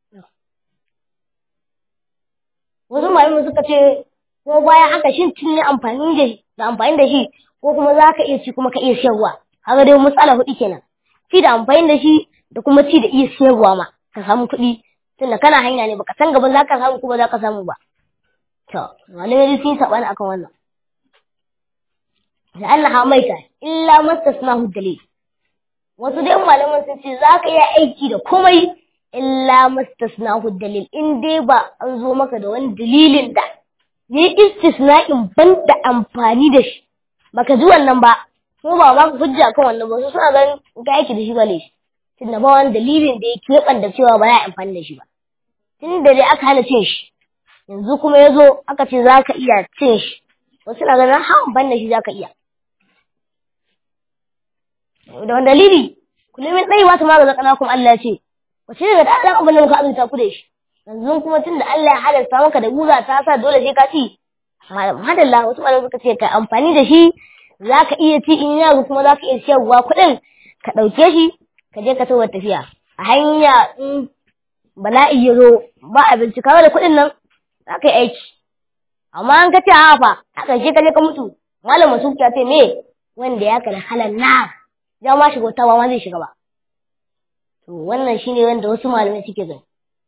Wasu malamai suka ce, ko bayan haka shin cin ne amfani da da amfani da shi ko kuma za ka iya ci kuma ka iya siyarwa. Haka dai matsala huɗu kenan. Ci da amfani da shi da kuma ci da iya siyarwa ma ka samu kuɗi tunda kana hanya ne baka san gaba za ka samu kuma za ka samu ba. To, malamai sun saɓani akan wannan. Da Allah maita illa mastasnahu dalil. wasu dai malaman sun ce za ka iya aiki da komai illa mastasnahu dalil in dai ba an zo maka da wani dalilin da yi istisna'in ban da amfani da shi baka ji wannan ba ko ba ba ku hujja kan wannan ba su suna ganin in ka aiki da shi ba ne tunda ba wani dalilin da ya keɓan da cewa ba ya amfani da shi ba tun da dai aka hana cin shi yanzu kuma ya zo aka ce za ka iya cin shi wasu na ganin ha amfani da shi za ka iya da wani dalili kullum ɗai wata ma ga zakana kuma Allah ce wace daga da ɗan abin da muka azurta ku da shi yanzu kuma tun da Allah ya halarta maka da guga ta sa dole sai ka ci madalla wasu malamai suka ce ka amfani da shi za ka iya ci in yaro kuma za ka iya siyarwa kuɗin ka ɗauke shi ka je ka tawar tafiya a hanya in bala'i ya zo ba abinci kawai da kuɗin nan za ka yi aiki amma an ka ce a fa a ƙarshe ka je ka mutu malam masu ya ce me wanda ya kada halan na ya ma shiga wata ba ma zai shiga ba to wannan shine wanda wasu malamai suke gani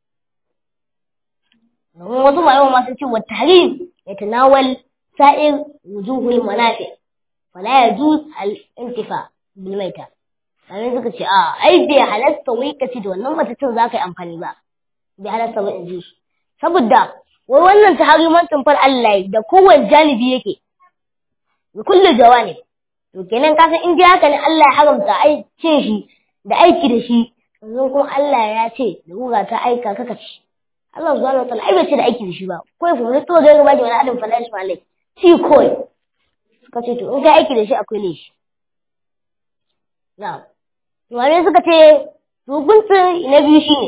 domin wasu malamai ma sun ce wa tahrim yatanawal sa'ir wujuhul manafi fala yajuz al intifa bil maita sai suka ce a ai bai halasta wai ka ci da wannan matacin za ka yi amfani ba bai halasta ba in ji saboda wai wannan tahrimancin far Allah da kowane janibi yake da kullu jawani to kenan ka san in dai haka ne Allah ya haramta ai cin shi da aiki da shi yanzu kuma Allah ya ce da guga ta aika kaka ci Allah subhanahu wa ta'ala ai bai ce da aiki da shi ba ko ya fara to ga gaba da wani adam fa lashi malai ci koi suka ce to in ka aiki da shi akwai ne shi na'am to wani suka ce hukuncin na biyu shine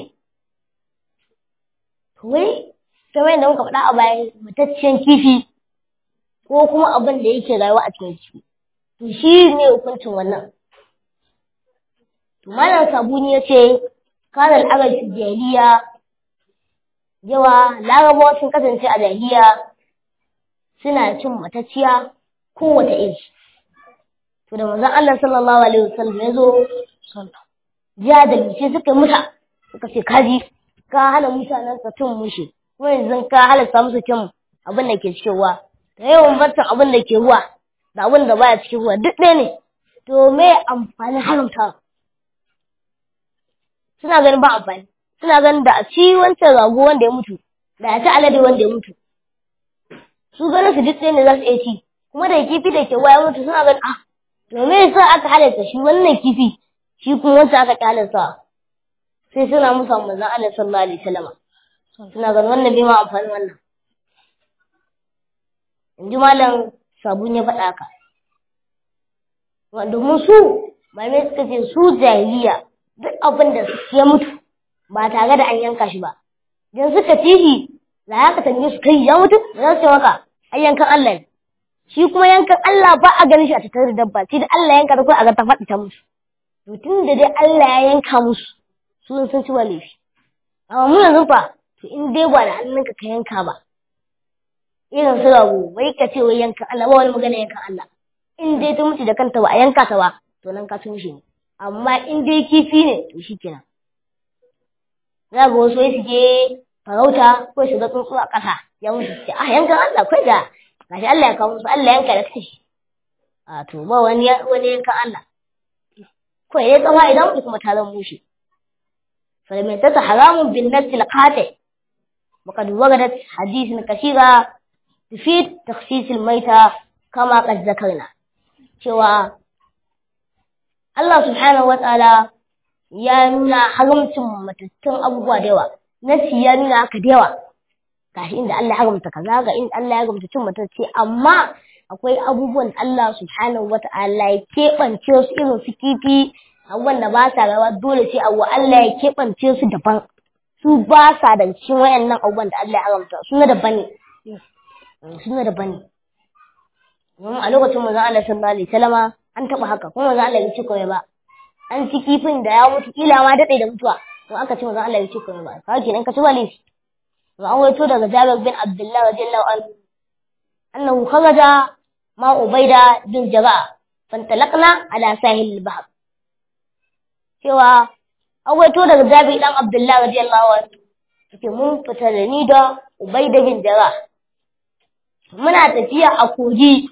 to wai kamar yadda muka faɗa a baya mataccen kifi ko kuma abin da yake rayuwa a cikin kifi to shi ne hukuncin wannan to malam sabuni ya ce kanal agal jahiliya yawa larabawa sun kasance a jahiliya suna cin matacciya kowace iri to da manzon Allah sallallahu alaihi wasallam ya zo jiya da lice suka muta suka ce kaji ka hana mutanen ka cin mushi kuma yanzu ka halasta musu cin abin da ke cikin ruwa da yawan bartan abin da ke ruwa da abin da baya cikin ruwa duk ɗaya ne to me amfanin haramta suna ganin ba amfani suna ganin da a ci wancan rago wanda ya mutu da a ci alade wanda ya mutu su ganin su duk ɗaya ne za su iya ci kuma da kifi da ke ruwa ya mutu suna ganin ah to me yasa aka halatta shi wannan kifi shi kuma wancan aka ƙyalarsa sai suna musa manzon Allah sallallahu alaihi wasallam suna ganin wannan bai ma amfani wannan in ji malam sabun ya faɗa ka domin su malamai suka ce su jahiliya duk abin da ya mutu ba tare da an yanka shi ba idan suka ci shi za ka tambaye su kai ya mutu za su ce maka ai yankan Allah ne shi kuma yankan Allah ba a ganin shi a tattare da dabba sai da Allah yanka da kai a ga ta faɗi ta musu to tun da dai Allah ya yanka musu su sun ci ba laifi amma mu yanzu fa to in dai ba da hannunka ka yanka ba irin su rago wai ka ce wai yanka Allah ba wani magana yankan Allah in dai ta mutu da kanta ba a yanka ta ba to nan ka ci mishi ne amma in dai kifi ne to shi kenan za ga wasu su je farauta ko su ga tsuntsu a ƙasa ya mutu ce ah yankan Allah kai da gashi Allah ya kawo musu Allah yanka da kashi a to ba wani wani yankan Allah ko ya tsawa idan mutu kuma ta zama mushi فلميتة حرام بالنفس القاطع وقد وردت حديث كثيرة تفيد تخصيص الميتة كما قد ذكرنا cewa Allah subhanahu wataala ya nuna haramcin matattun abubuwa da yawa nasi ya nuna haka da yawa gashi inda Allah ya haramta kaza ga inda Allah ya haramta cin matacce amma akwai abubuwan Allah subhanahu wataala ya keɓance su irin su kifi abubuwan da ba sa rawa dole sai abu Allah ya keɓance su daban su ba sa da cikin wayannan abubuwan da Allah ya haramta su na daban ne su na daban ne domin a lokacin manzon Allah sallallahu alaihi wasallama an taɓa haka kuma manzon Allah bai ci kawai ba an ci kifin da ya mutu kila ma daɗe da mutuwa to aka ce manzon Allah bai ci kawai ba kawai kenan ka ci ba laifi to an waito daga Jabir bin Abdullah radiyallahu anhu annahu kharaja ma Ubaida bin Jarrah fantalaqna ala sahil al-bahr cewa awaito daga Jabir dan Abdullah radiyallahu anhu yake mun fita da ni da Ubayda bin Jarrah muna tafiya a kogi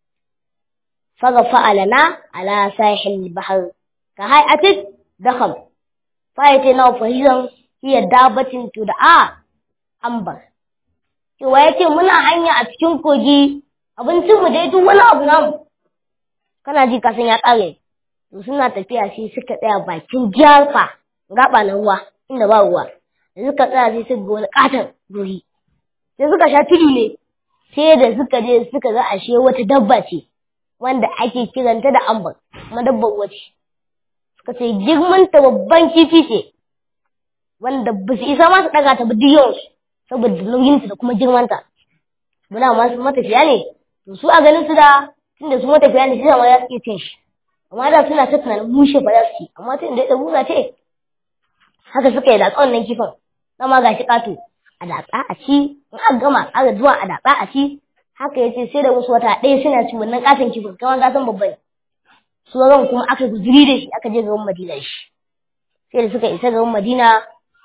faga fa'alana ala sahil bahr ka hay'atit dakhal fa'ite na fahizan hiya dabatin tud'a ambar cewa yake muna hanya a cikin kogi abincin mu dai duk wani abu namu kana ji kasan ya kare to suna tafiya sai suka tsaya bakin jarfa gaba na ruwa inda ba ruwa da suka tsaya sai suka ga wani katon guri sai suka sha tudu ne sai da suka je suka ga ashe wata dabba ce wanda ake kiranta da ambar kuma dabbar wace suka ce girman ta babban kifi ce wanda ba su isa ma su daga ta duk yawansu saboda nauyinta da kuma girmanta muna masu matafiya ne to su a ganin su da tunda su matafiya ne sai ma za su iya cin shi amma da suna ta tunanin mushe ba za su ci amma tun da ya buga ce haka suka yi da tsawon nan kifin dama ga shi ƙato a datsa a ci in aka gama aka zuwa a datsa a ci haka ya ce sai da wasu wata ɗaya suna ci wannan ƙaton kifin kamar ka san babban sauran kuma aka guzuri da shi aka je gaban madina shi sai da suka isa gaban madina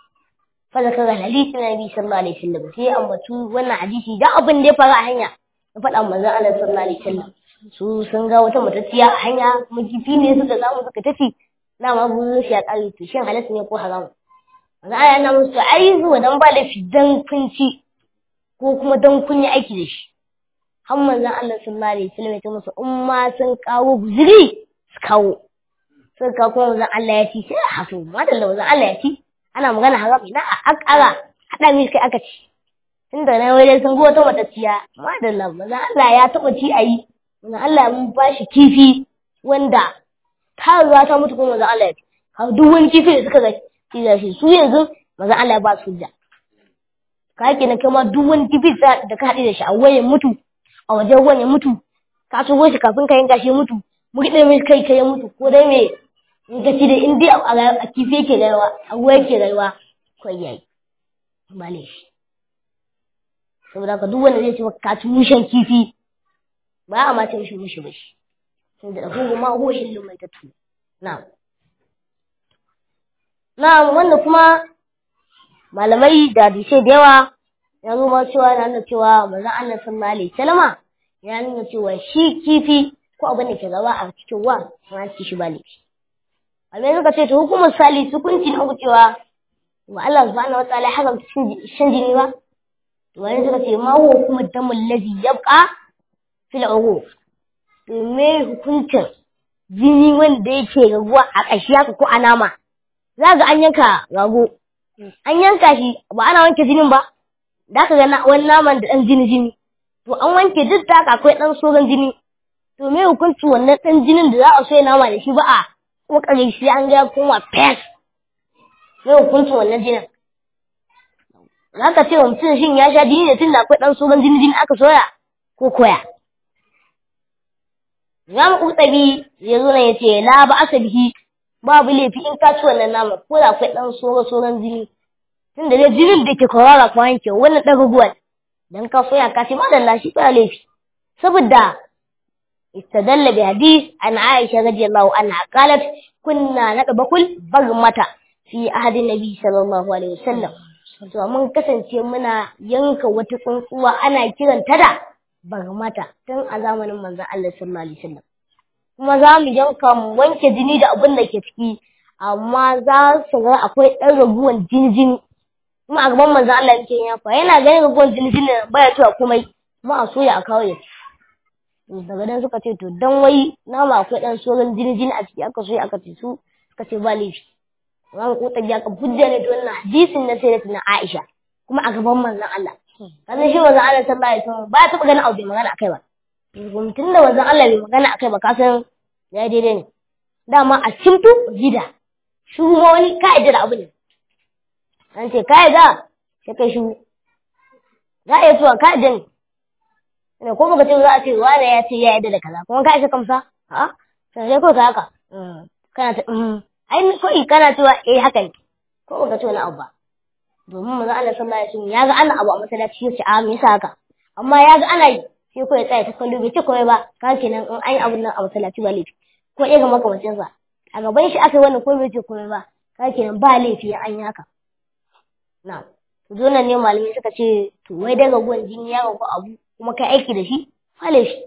fa zakara hadisi na nabi sallallahu alaihi wasallam sai ambatu wannan hadisi da abin da ya faru a hanya ya faɗa manzon Allah sallallahu alaihi wasallam su sun ga wata matacciya a hanya kuma kifi ne suka samu suka tafi na ma buzun shi a ƙari to shin halatta ne ko haram manzon Allah yana musu ai zuwa dan ba laifi dan kun ci ko kuma dan kun yi aiki da shi har manzon Allah sallallahu alaihi wasallam ya ce musu in ma sun kawo guzuri su kawo sun kawo kuma manzon Allah ya ci sai a haso madalla manzon Allah ya ci ana magana haram ina a akara hada mi kai aka ci tunda na wai sun go ta matacciya madalla manzon Allah ya taba ci ayi manzon Allah mun ba shi kifi wanda ta ruwa ta mutu kuma manzon Allah ya ci har duk wani kifi da suka ga ci shi su yanzu manzon Allah ya ba su hujja ka kenan kai ma duk wani kifi da ka haɗe da shi a wayan mutu a wajen ruwan ya mutu ka so shi kafin ka yanka shi ya mutu muke mai kai kai ya mutu ko dai me in ka ci da in dai a kifi yake rayuwa a ruwa yake rayuwa ko yayi ba ne shi saboda ka duk wanda zai ce maka ka ci mushen kifi ba a ma ce mishi mushi ba shi tunda da hugu ma hoshin lumai ta tu na'am na'am wanda kuma malamai da hadisai da yawa ya zo ma cewa na nuna cewa manzon Allah sallallahu alaihi wasallama ya nuna cewa shi kifi ko abin da ke gaba a cikin wa ma ci shi ba laifi Almai suka ce to hukumar sali hukunci na uku cewa wa Allah subhanahu wa ta'ala haramta shan jini ba to wani suka ce ma huwa kuma damul ladhi yabqa fil uruq to me hukuncin jini wanda yake raguwa a ƙashi haka ko a nama za ga an yanka rago an yanka shi ba ana wanke jinin ba da ka ga wani naman da ɗan jini jini to an wanke duk da haka akwai ɗan soran jini to me hukuncin wannan ɗan jinin da za a soya nama da shi ba a kuma ƙarshe an ga kuma fes me hukuncin wannan jinin za ka ce wa mutum shin ya sha jini ne tun da akwai ɗan soran jini jini aka soya ko koya Imam Qurtubi ya zo nan ya ce la ba asabihi babu laifi in ka ci wannan nama ko da akwai ɗan soro soran jini tunda dai jinin da ke kwarara ko yanke wannan ɗan ruguwar dan ka soya ka ce madalla shi ba laifi saboda استدل بحديث عن عائشة رضي الله عنها قالت كنا نطبخ البغمة في عهد النبي صلى الله عليه وسلم to mun kasance muna yanka wata tsuntsuwa ana kiranta da bagmata tun a zamanin manzon Allah sallallahu alaihi wasallam kuma za mu yanka mu wanke jini da abin da ke ciki amma za su ga akwai ɗan raguwan jini jini kuma a gaban manzon Allah yake yanka yana ganin raguwan jini jini baya cewa komai kuma a soya a kawo ya daga nan suka ce to dan wai nama akwai dan soran jini jini a ciki aka so aka ce su suka ce ba laifi ran ko ta biya ka hujja ne to wannan hadisin na sai na Aisha kuma a gaban manzon Allah kaza shi manzon Allah sallallahu alaihi wasallam ba ta ganin abu bai magana akai ba tun da manzon Allah bai magana akai ba ka san ya daidai ne dama a cimtu gida shi ma wani ka'ida da abu ne an ce ka'ida sai kai shi za a yi tuwa ka'ida ne ne ko baka ce za a ce wani ya ce ya yarda da kaza kuma ka isa kamsa a sai dai ko ka haka kana ta ai ko in kana cewa eh haka ne ko baka ce wani abu ba domin manzo Allah sallallahu alaihi wasallam ya ga ana abu a masallaci ya ce a me yasa haka amma ya ga ana yi sai ko ya tsaya ta kallo bai ce komai ba ka kenan in ai abun nan a masallaci ba laifi ko ya ga makamacin sa a gaban shi aka yi wannan ko bai ce komai ba ka kenan ba laifi ya an yi haka na zo nan ne malamai suka ce to wai daga gwan jini ya ga ko abu kuma kai aiki da shi fale shi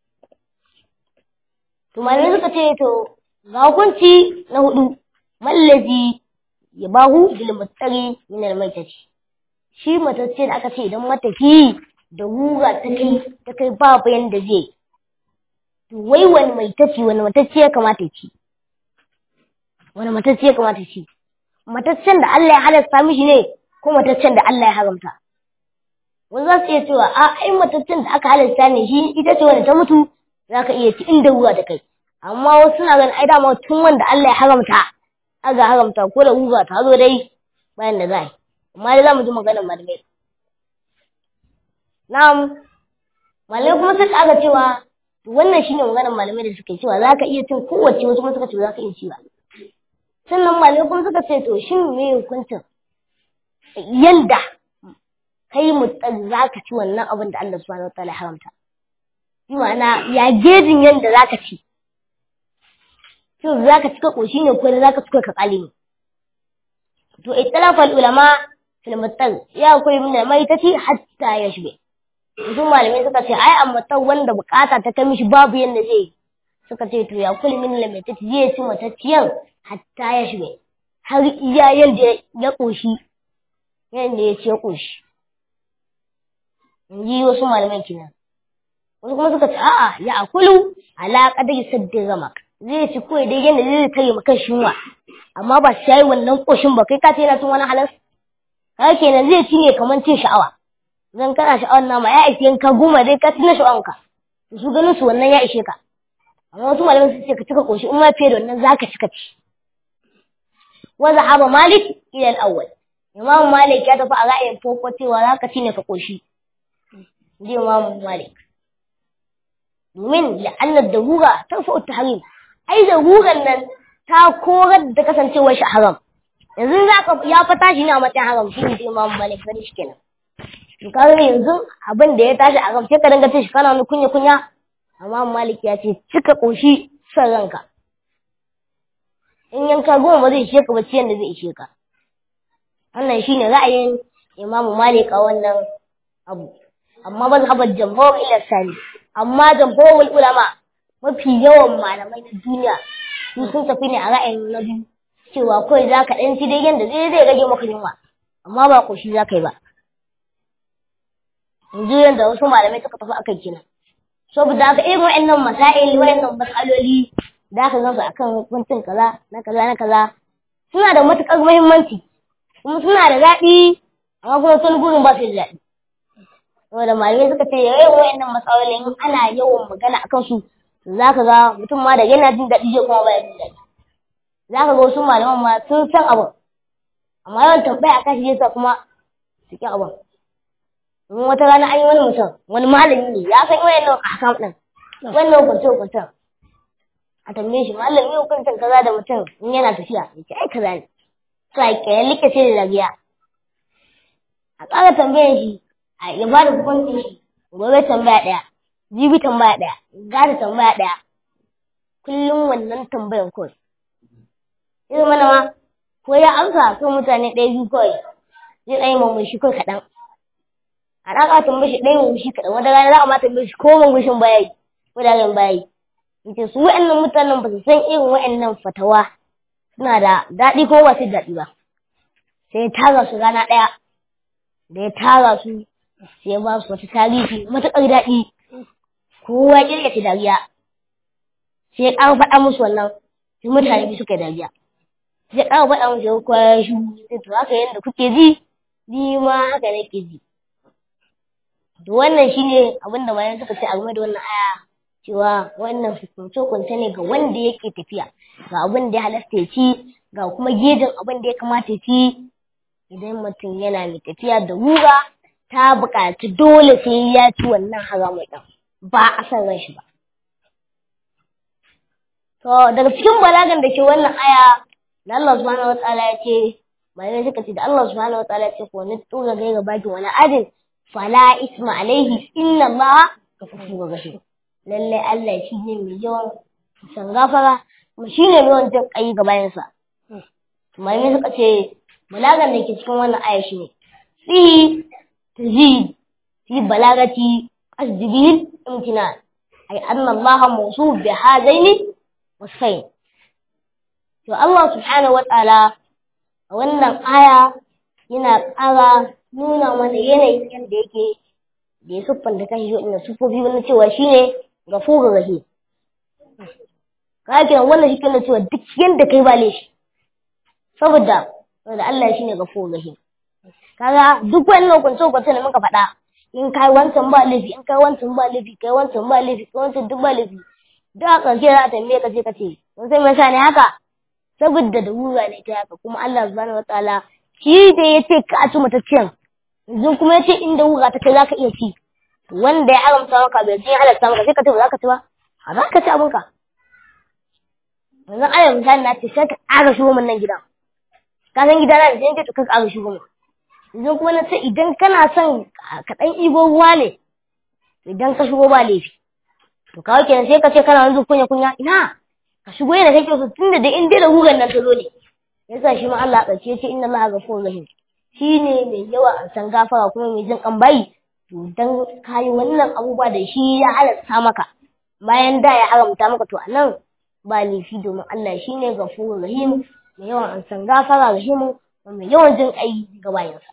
to malamai suka ce to ga hukunci na hudu mallazi ya bahu bil mutari min al maitati shi matacce da aka ce idan matafi da guga ta kai ta kai babu yanda zai to wai wani maitaci wani matacce ya kamata ya ci wani matacce ya kamata ya ci mataccen da Allah ya halasta mishi ne ko mataccen da Allah ya haramta wani za su iya cewa a ai matattun da aka halasta ne shi ita ce wanda ta mutu za ka iya ci inda ruwa ta kai amma wasu suna ganin ai dama tun wanda Allah ya haramta aga haramta ko da ruwa ta zo dai bayan da za yi amma dai za mu ji maganar malamai na'am malamai kuma suka aka cewa wannan shine maganar malamai da suka yi cewa za ka iya cin kowace wasu kuma suka ce za ka iya ci ba sannan malamai kuma suka ce to shin me hukuncin yanda kai mutsar za ka ci wannan abin da Allah subhanahu wataala ya haramta bi ma'ana ya gejin yanda za ka ci shin za ka cika ƙoshi ne ko za ka cika ka ƙali ne to ittalafa ulama fil mutsar ya akwai min da mai tace hatta ya shige su malamai suka ce ai amma ta wanda bukata ta kai mishi babu yanda zai suka ce to ya kulli min lamai tace zai ci matacciyan hatta ya shige har iya yanda ya ƙoshi yanda ya ce ƙoshi in ji wasu malaman kenan wasu kuma suka ce a'a ya akulu ala qadari saddi ramak zai ci kawai dai yanda zai kare maka shinwa amma ba sai wannan koshin ba kai ka ce yana cin wani halas kai kenan zai ci ne kamar cin sha'awa zan kana sha'awar nama ya ishe ka goma dai ka ci na sha'awanka su ganin su wannan ya ishe ka amma wasu malaman su ce ka cika koshi in ma fiye da wannan zaka cika ci wa zahaba malik ila al-awwal imam malik ya tafi a ra'ayin farko cewa zaka ci ne ka koshi ji imam malik domin la'annar darura ta fa'u tahrim ai daruran nan ta korar da kasancewar shi haram yanzu za ka ya fata shi ne a matsayin haram shi ne imam malik bari shi kenan to kaga yanzu abin da ya tashi a gaba sai ka dinga tashi kana wani kunya kunya amma malik ya ce cika koshi son ranka in yanka goma ba zai ishe ka ba ciyan da zai ishe ka wannan shine ra'ayin imamu malik a wannan abu amma mazhabar jamhur ila sani amma jamhurul ulama mafi yawan malamai na duniya su sun tafi ne a ra'ayin na biyu cewa kawai za ka ɗan ci dai yadda zai zai rage maka yunwa amma ba ƙoshi za ka yi ba yanzu yadda wasu malamai suka tafi akan kenan saboda haka irin wa'annan masail wa'annan matsaloli da aka gansu akan hukuncin kaza na kaza na kaza suna da matuƙar muhimmanci kuma suna da daɗi amma kuma sun gurin ba su da daɗi saboda malamai suka ce yayin wa'annan matsalolin ana yawan magana akan su za ka ga mutum ma da yana jin daɗi zai kuma baya jin daɗi za ka ga wasu malaman ma sun san abin amma yawan tambaya a kashi yasa kuma su ƙi abin in wata rana an yi wani mutum wani malami ne ya san wayan nan ahkam ɗin wannan hukunce hukuncen a tambaye shi malami hukuncin kaza da mutum in yana tafiya ya ce ai kaza ne to a ƙyar likace da dariya a ƙara tambayan shi a ya ba da hukuncin shi gobe tambaya ɗaya jibi tambaya ɗaya gata tambaya ɗaya kullum wannan tambayan kawai irin mana ma ko ya amsa kan mutane ɗaya biyu kawai zai ɗaya mamashi kawai kaɗan a ɗaka tambaye shi ɗaya mamashi kaɗan wata rana za a ma tambaye shi ko mamashin baya yi ko da ran baya yi yace su wa'annan mutanen ba su san irin wa'annan fatawa suna da daɗi ko ba su daɗi ba sai ya tara su rana ɗaya da ya tara su sai ya ba su wata tarihi matuƙar daɗi kowa kirkace dariya sai ya ƙara faɗa musu wannan sai mutane biyu suka dariya sai ya ƙara faɗa musu ya kowa ya shu sai to haka yadda kuke ji ni ma haka nake ji to wannan shine abin da bayan suka ce a game da wannan aya cewa wannan hukunce hukunce ne ga wanda yake tafiya ga abin da ya halasta ya ci ga kuma gejin abin da ya kamata ya ci idan mutum yana mai tafiya da ruga ta buƙaci dole sai ya ci wannan haramun ɗin ba a san ran shi ba. To daga cikin balagan da ke wannan aya da Allah subhanahu wataala ya ce bayan suka ce da Allah subhanahu wataala ya ce ko ni tura gaira baki wani adin fala isma alaihi inna Allah ghafurur rahim lalle Allah shi ne mai yawan san gafara kuma shi ne mai yawan jin kai ga bayansa. Malamai suka ce balagan da ke cikin wannan aya shi ne fi tazid fi balagati asjibil imtinan ay anna Allah mawsuf bi hadaini wasfain to Allah subhanahu wa ta'ala a wannan aya yana ƙara nuna mana yanayin yadda yake da ya siffanta kan shi inda sufofi wani cewa shine gafurur rahim kaga wannan shi kana cewa duk yanda kai ba laifi saboda saboda Allah shine gafurur rahim kaga duk wannan hukunce hukunce da muka faɗa in kai wancan ba laifi in kai wancan ba laifi kai wancan ba laifi kai wancan duk ba laifi da a ƙarshe za a tambaye ka ce ka ce mun san me yasa ne haka saboda da wura ne ta haka kuma Allah subhanahu wataala shi da ya ce ka ci mataccen yanzu kuma ya ce inda wura ta kai za ka iya ci wanda ya haramta maka bai je halatta maka sai ka ce ba za ka ci ba a za ka ci abinka yanzu ana misali na ce sai ka ƙara shigo min nan gidan ka san gidana da sai ka ka ƙara shigo min yanzu kuma na ce idan kana son ka ɗan ibo ruwa ne idan ka shigo ba laifi to kawai kenan sai ka ce kana wanzu kunya kunya ina ka shigo yana kake so tunda da in dai da hugan nan ta zo ne yasa shi ma Allah ƙarshe ce inna Allah ghafurur rahim shine mai yawa a san gafara kuma mai jin kan bayi to dan kayi wannan abubuwa da shi ya halatta maka bayan da ya haramta maka to anan ba laifi domin Allah shine ghafurur rahim mai yawan an san gafara rahimu mai yawan jin kai ga bayansa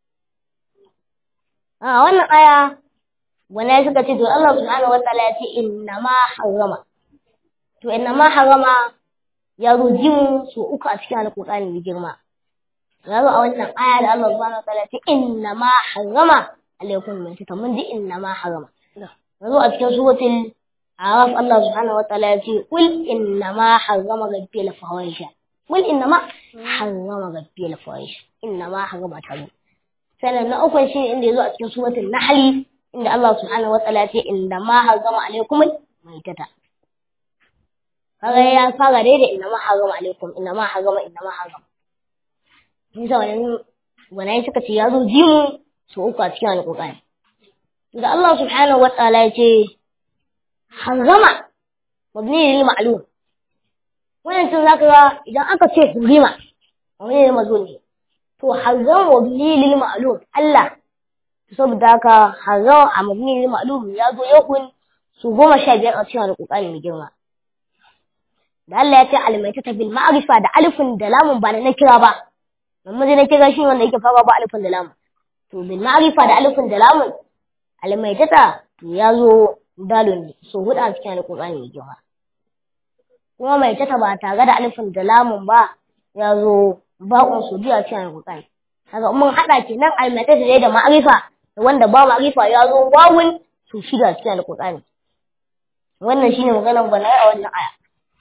a wannan aya wani suka ce to Allah subhanahu wataala ya ce inna ma harama to inna ma harama ya roji mu su uku a cikin alƙur'ani da girma ya zo a wannan aya da Allah subhanahu wataala ya ce inna ma harama alaikum min ta mun ji inna ma harama ya zo a cikin suratul araf Allah subhanahu wataala ya ce qul inna ma harama rabbil fawahisha qul inna ma harama rabbil fawahisha inna ma harama tabu sannan na uku shi inda ya zo a cikin suratul nahli inda Allah subhanahu wataala ce inda ma hargama alaikum maitata kaga ya fara dai da inna ma hargama alaikum inna ma hargama inna ma hargama nisa wannan wannan suka ce ya zo ji mu su uku a cikin alƙur'ani da Allah subhanahu wa ta'ala ya ce harrama mabni lil ma'lum wannan tun zaka ga idan aka ce hurima mabni lil mazlum ne to harrama mabni lil ma'lum Allah saboda haka harrama a mabni lil ma'lum ya zo yakun su goma sha biyar a cikin alƙur'ani mai girma da Allah ya ce almaitata bil ma'rifa da alifin da lamun ba na kira ba amma dai na kira shi wanda yake fara ba alifin da lamun to bil ma'rifa da alifin da lamun almaitata to ya zo dalon ne so hudu a cikin alƙur'ani mai girma kuma maitata ba tare da alifin da lamun ba ya zo ba'un su biyu a cikin alƙur'ani kaga mun hada kenan almaitata dai da ma'rifa da wanda ba ma'rifa ya zo wawun su shiga cikin alƙur'ani wannan shine maganar bala'i a wannan aya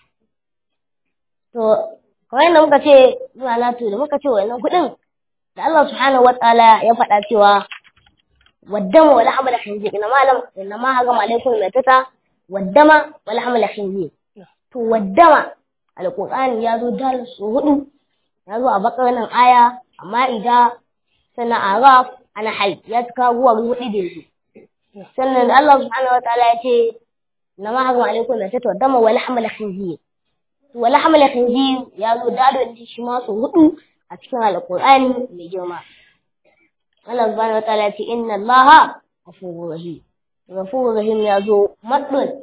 To, kamar yadda muka ce zuwa latu da muka ce wannan kuɗin da Allah subhanahu wa ta'ala ya faɗa cewa waddama wala hamala khinzir ina malam inna ma haga alaikum matata waddama wala hamala khinzir to waddama alqur'ani ya zo dal su hudu ya zo a bakar nan aya amma ida sana araf ana hal ya tuka ruwa hudu da yanzu sannan Allah subhanahu wa ta'ala ya ce inna ma haga alaikum matata waddama wala hamala khinzir wala hamala khinzir ya zo dalo da shi ma su hudu a cikin alqur'ani mai girma Allah subhanahu wa ta'ala ce inna allaha ghafurur rahim ghafurur rahim ya zo maddun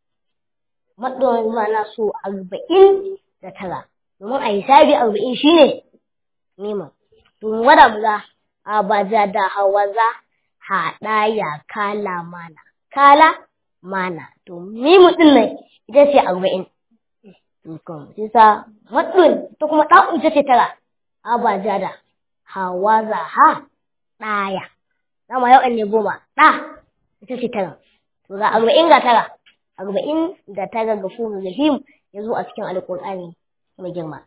maddun ma'ana su arba'in da tara domin a hisabi arba'in shine nema domin wada muza a baja da hawaza haɗa ya kala mana kala mana to mimu din nan ita ce arba'in Tukun, sisa maɗin ta kuma ɗa'un ita ce tara, abaja da hawa za ha ɗaya. Dama yau ne goma, ɗa ita ce tara. To ga arba'in ga tara, arba'in da tara ga furu rahim ya zo a cikin alƙur'ani mai girma.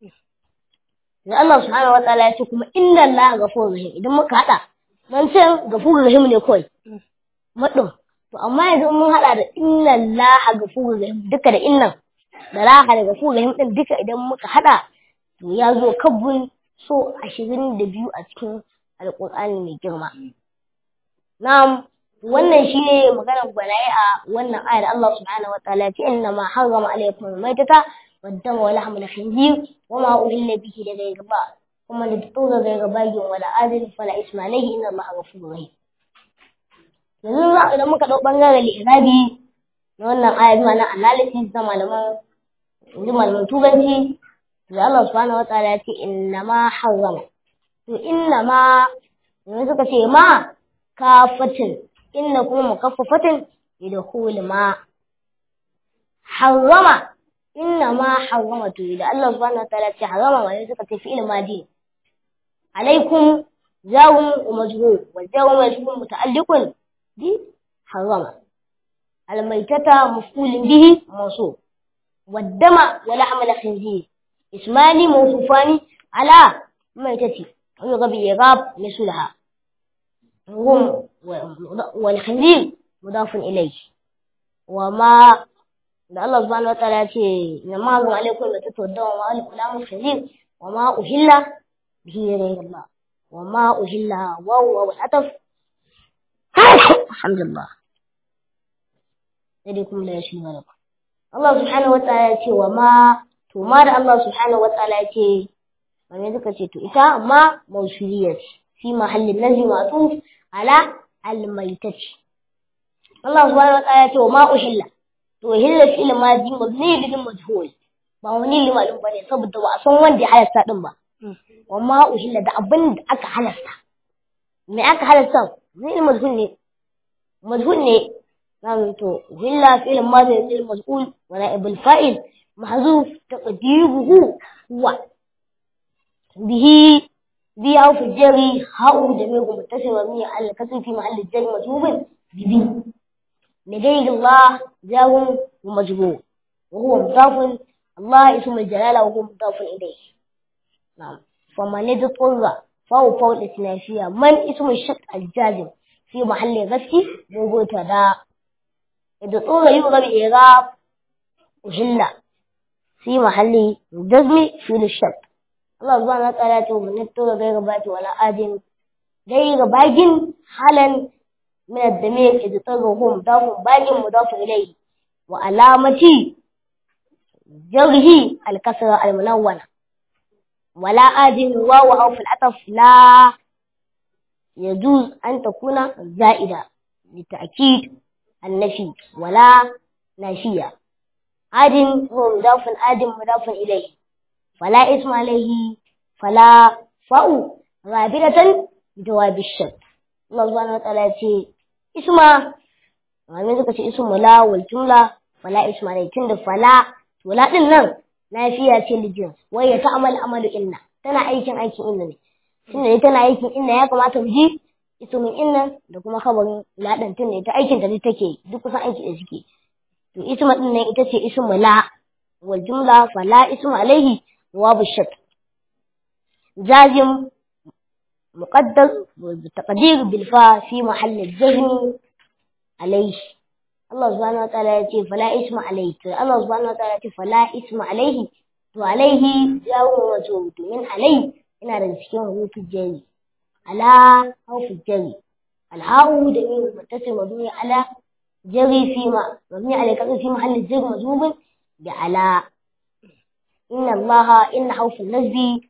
Da Allah subhanahu wa ta'ala ya ce kuma inna Allah gafurur rahim idan muka haɗa nan ce gafurur rahim ne kawai. Maɗin. To amma yanzu mun haɗa da inna Allah gafurur rahim duka da innan. da raha daga su rahim din duka idan muka hada to ya zo kabbun so ashirin da biyu a cikin alƙur'ani mai girma na'am wannan shine maganar gwanaye a wannan ayar Allah subhanahu wa ta'ala fi inna ma harrama alaykum al-maytata wad-dama wa lahma al-khinzir wa ma uhilla bihi da ghayri ba kuma da tura ghayri bagin wala adil fala isma alayhi inna Allah ghafurur rahim yanzu idan muka dau bangaren li'irabi na wannan ayar ma na analysis da malaman yanzu malaman turanci da Allah subhanahu wataala ya ce inna ma harrama to inna ma yanzu suka ce ma kafatin inna kuma mukaffafatin yadkhul ma harrama inna ma harrama to da Allah subhanahu wataala ya ce harrama ma suka ce fi'il madi alaikum jawun wa majrur wa jawun majrur muta'alliqun bi harrama الميتة مفعول به موصوف والدم ولحم الخنزير اسمان موصوفان على ميتة ويغب إيغاب مثلها هم والخنزير مضاف إليه وما الله سبحانه وتعالى إنما هو عليكم الميتة والدم ولحم الخنزير وما أهل به غير الله وما أهل وهو والعطف الحمد لله sai kuma la yashi mana Allah subhanahu wa ta'ala ya ce wa ma to ma da Allah subhanahu wa ta'ala ya ce wani suka ce to ita ma mausuliyya ce fi mahallin nazi ma'tuf ala almaitati Allah subhanahu wa ta'ala ya ce wa ma uhilla to uhilla fi ilmaji mabni lil majhul ba wani limalin bane saboda ba a san wanda ya halasta din ba wa ma uhilla da abin da aka halasta me aka halasta zai majhul ne majhul ne نعم تو وإلا فعل ماضي المسؤول ونائب الفاعل محذوف تقديره هو به به أو في الجري هاو جميع متصل ومية على الكسر في محل الجري مجهوب بذي لغير الله جار ومجهول وهو مضاف الله اسم الجلالة وهو مضاف إليه نعم فمن اضطر فهو فوق الإثناشية من اسم الشك الجازم في محل غسل مبتدا اضطر يبغى بإعراب وهلا في محل جزم في الشك الله سبحانه وتعالى من اضطر غير بات ولا آدم غير باجن حالا من الضمير إذ طرهم مضاف باجن مضاف إليه وعلامة جره الكسرة المنونة ولا آدم واو أو في العطف لا يجوز أن تكون زائدة لتأكيد النفي ولا نافية آدم هو مضاف آدم مضاف إليه فلا اسم عليه فلا فاء غابرة بجواب الشك الله سبحانه وتعالى يقول اسم ومن ذلك اسم لا والجملة فلا اسم عليه تند فلا ولا din nan lafiya ce lijin wai ya ta'amal amalu inna tana aikin aikin inna ne tunda ne tana aikin inna ya kamata mu ji ismin inna da kuma khabarin ladan tun ne ta aikin da take duk kusan aiki da suke to isma din nan ita ce ismu la wal jumla fala ismu alaihi jawabu shak jazim muqaddar taqdir bil fa fi mahall al-jazm alaihi Allah subhanahu wa ta'ala ya ce fala isma alaihi to Allah subhanahu wa ta'ala ya ce fala isma alaihi to alaihi ya wuce wato domin alaihi ina da cikin hutu jari ala haufu jari alha'u da yin mutasil mabni ala jari fi ma mabni ala kaza fi mahalli jari mazubin da ala inna allaha inna haufu nasbi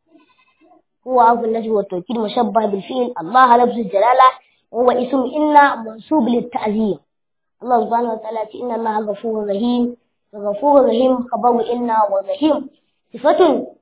هو عرف النجم والتوكيد مشبه بالفعل الله لفظ الجلالة وهو اسم إن منصوب للتعزيم الله سبحانه وتعالى إن الله غفور رحيم غفور رحيم خبر إن ورحيم صفة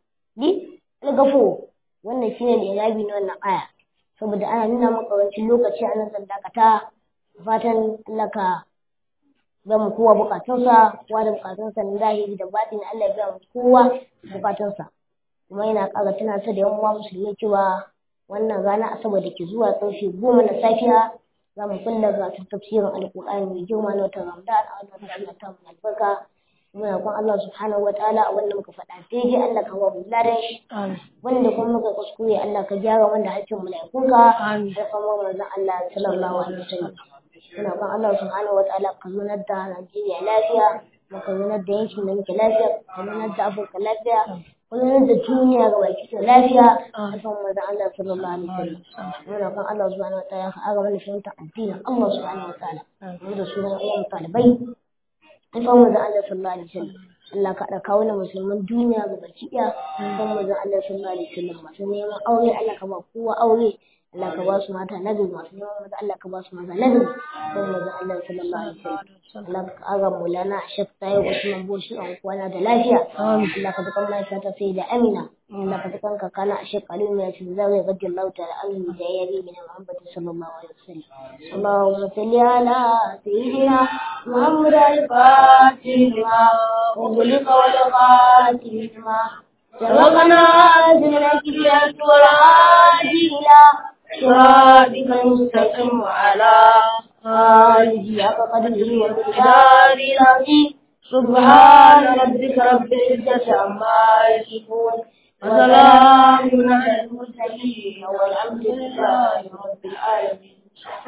للغفور wannan shine irabi na wannan aya saboda ana nuna maka wancan lokaci a nan dakata fatan Allah ka ga mu kowa bukatunsa kowa da bukatunsa na zahiri da batini Allah ya ga mu kowa bukatunsa kuma yana ƙara tunatar da yan uwa musulmi cewa wannan rana asabar da ke zuwa ƙarfe goma na safiya za mu kulla gasar tafsirin alƙur'ani mai girma na watan ramadan a wannan rana ta mu albarka muna kun Allah subhanahu wa ta'ala a wanda muka faɗa daidai Allah ka ba mu ladan shi wanda kuma muka kuskure Allah ka gyara wanda hakkin mala'ikunka da kuma manzon Allah sallallahu alaihi wasallam muna kun Allah subhanahu wa ta'ala ka zunar da Najeriya lafiya ka zunar da yankin da muke lafiya ka zunar da Afirka lafiya kullum da duniya ga baki da lafiya a kan manzon Allah sallallahu alaihi wasallam muna kan Allah subhanahu wataala ka aga mana fahimta addinin Allah subhanahu wataala mu da sunan ayyan talibai a kan manzon Allah sallallahu alaihi wasallam Allah ka da kawo musulman duniya ga baki ɗaya kan manzon Allah sallallahu alaihi wasallam masu neman aure Allah ka ba kowa aure Allah ka ba su mata nagari masu neman maza Allah ka ba su maza nagari kan manzon Allah sallallahu alaihi wasallam Allah ka aga mulana shek tayo Usman Boshi an kwana da lafiya Allah ka dukan lafiya ta sai da Amina Allah ka dukan ka kana shek Ali mai shi zai gaddi Allah ta'ala annabi da yayi min Muhammad sallallahu alaihi wasallam Allahumma salli ala sayyidina Muhammad al-Fatih ma وغلق والغاتم ما سبقنا أزمنا كبيرة والعادي إلى صراطك المستقيم وعلى آله حق قدره ومقداره العظيم سبحان ربك رب العزة عما يصفون وسلام على المرسلين والحمد لله رب العالمين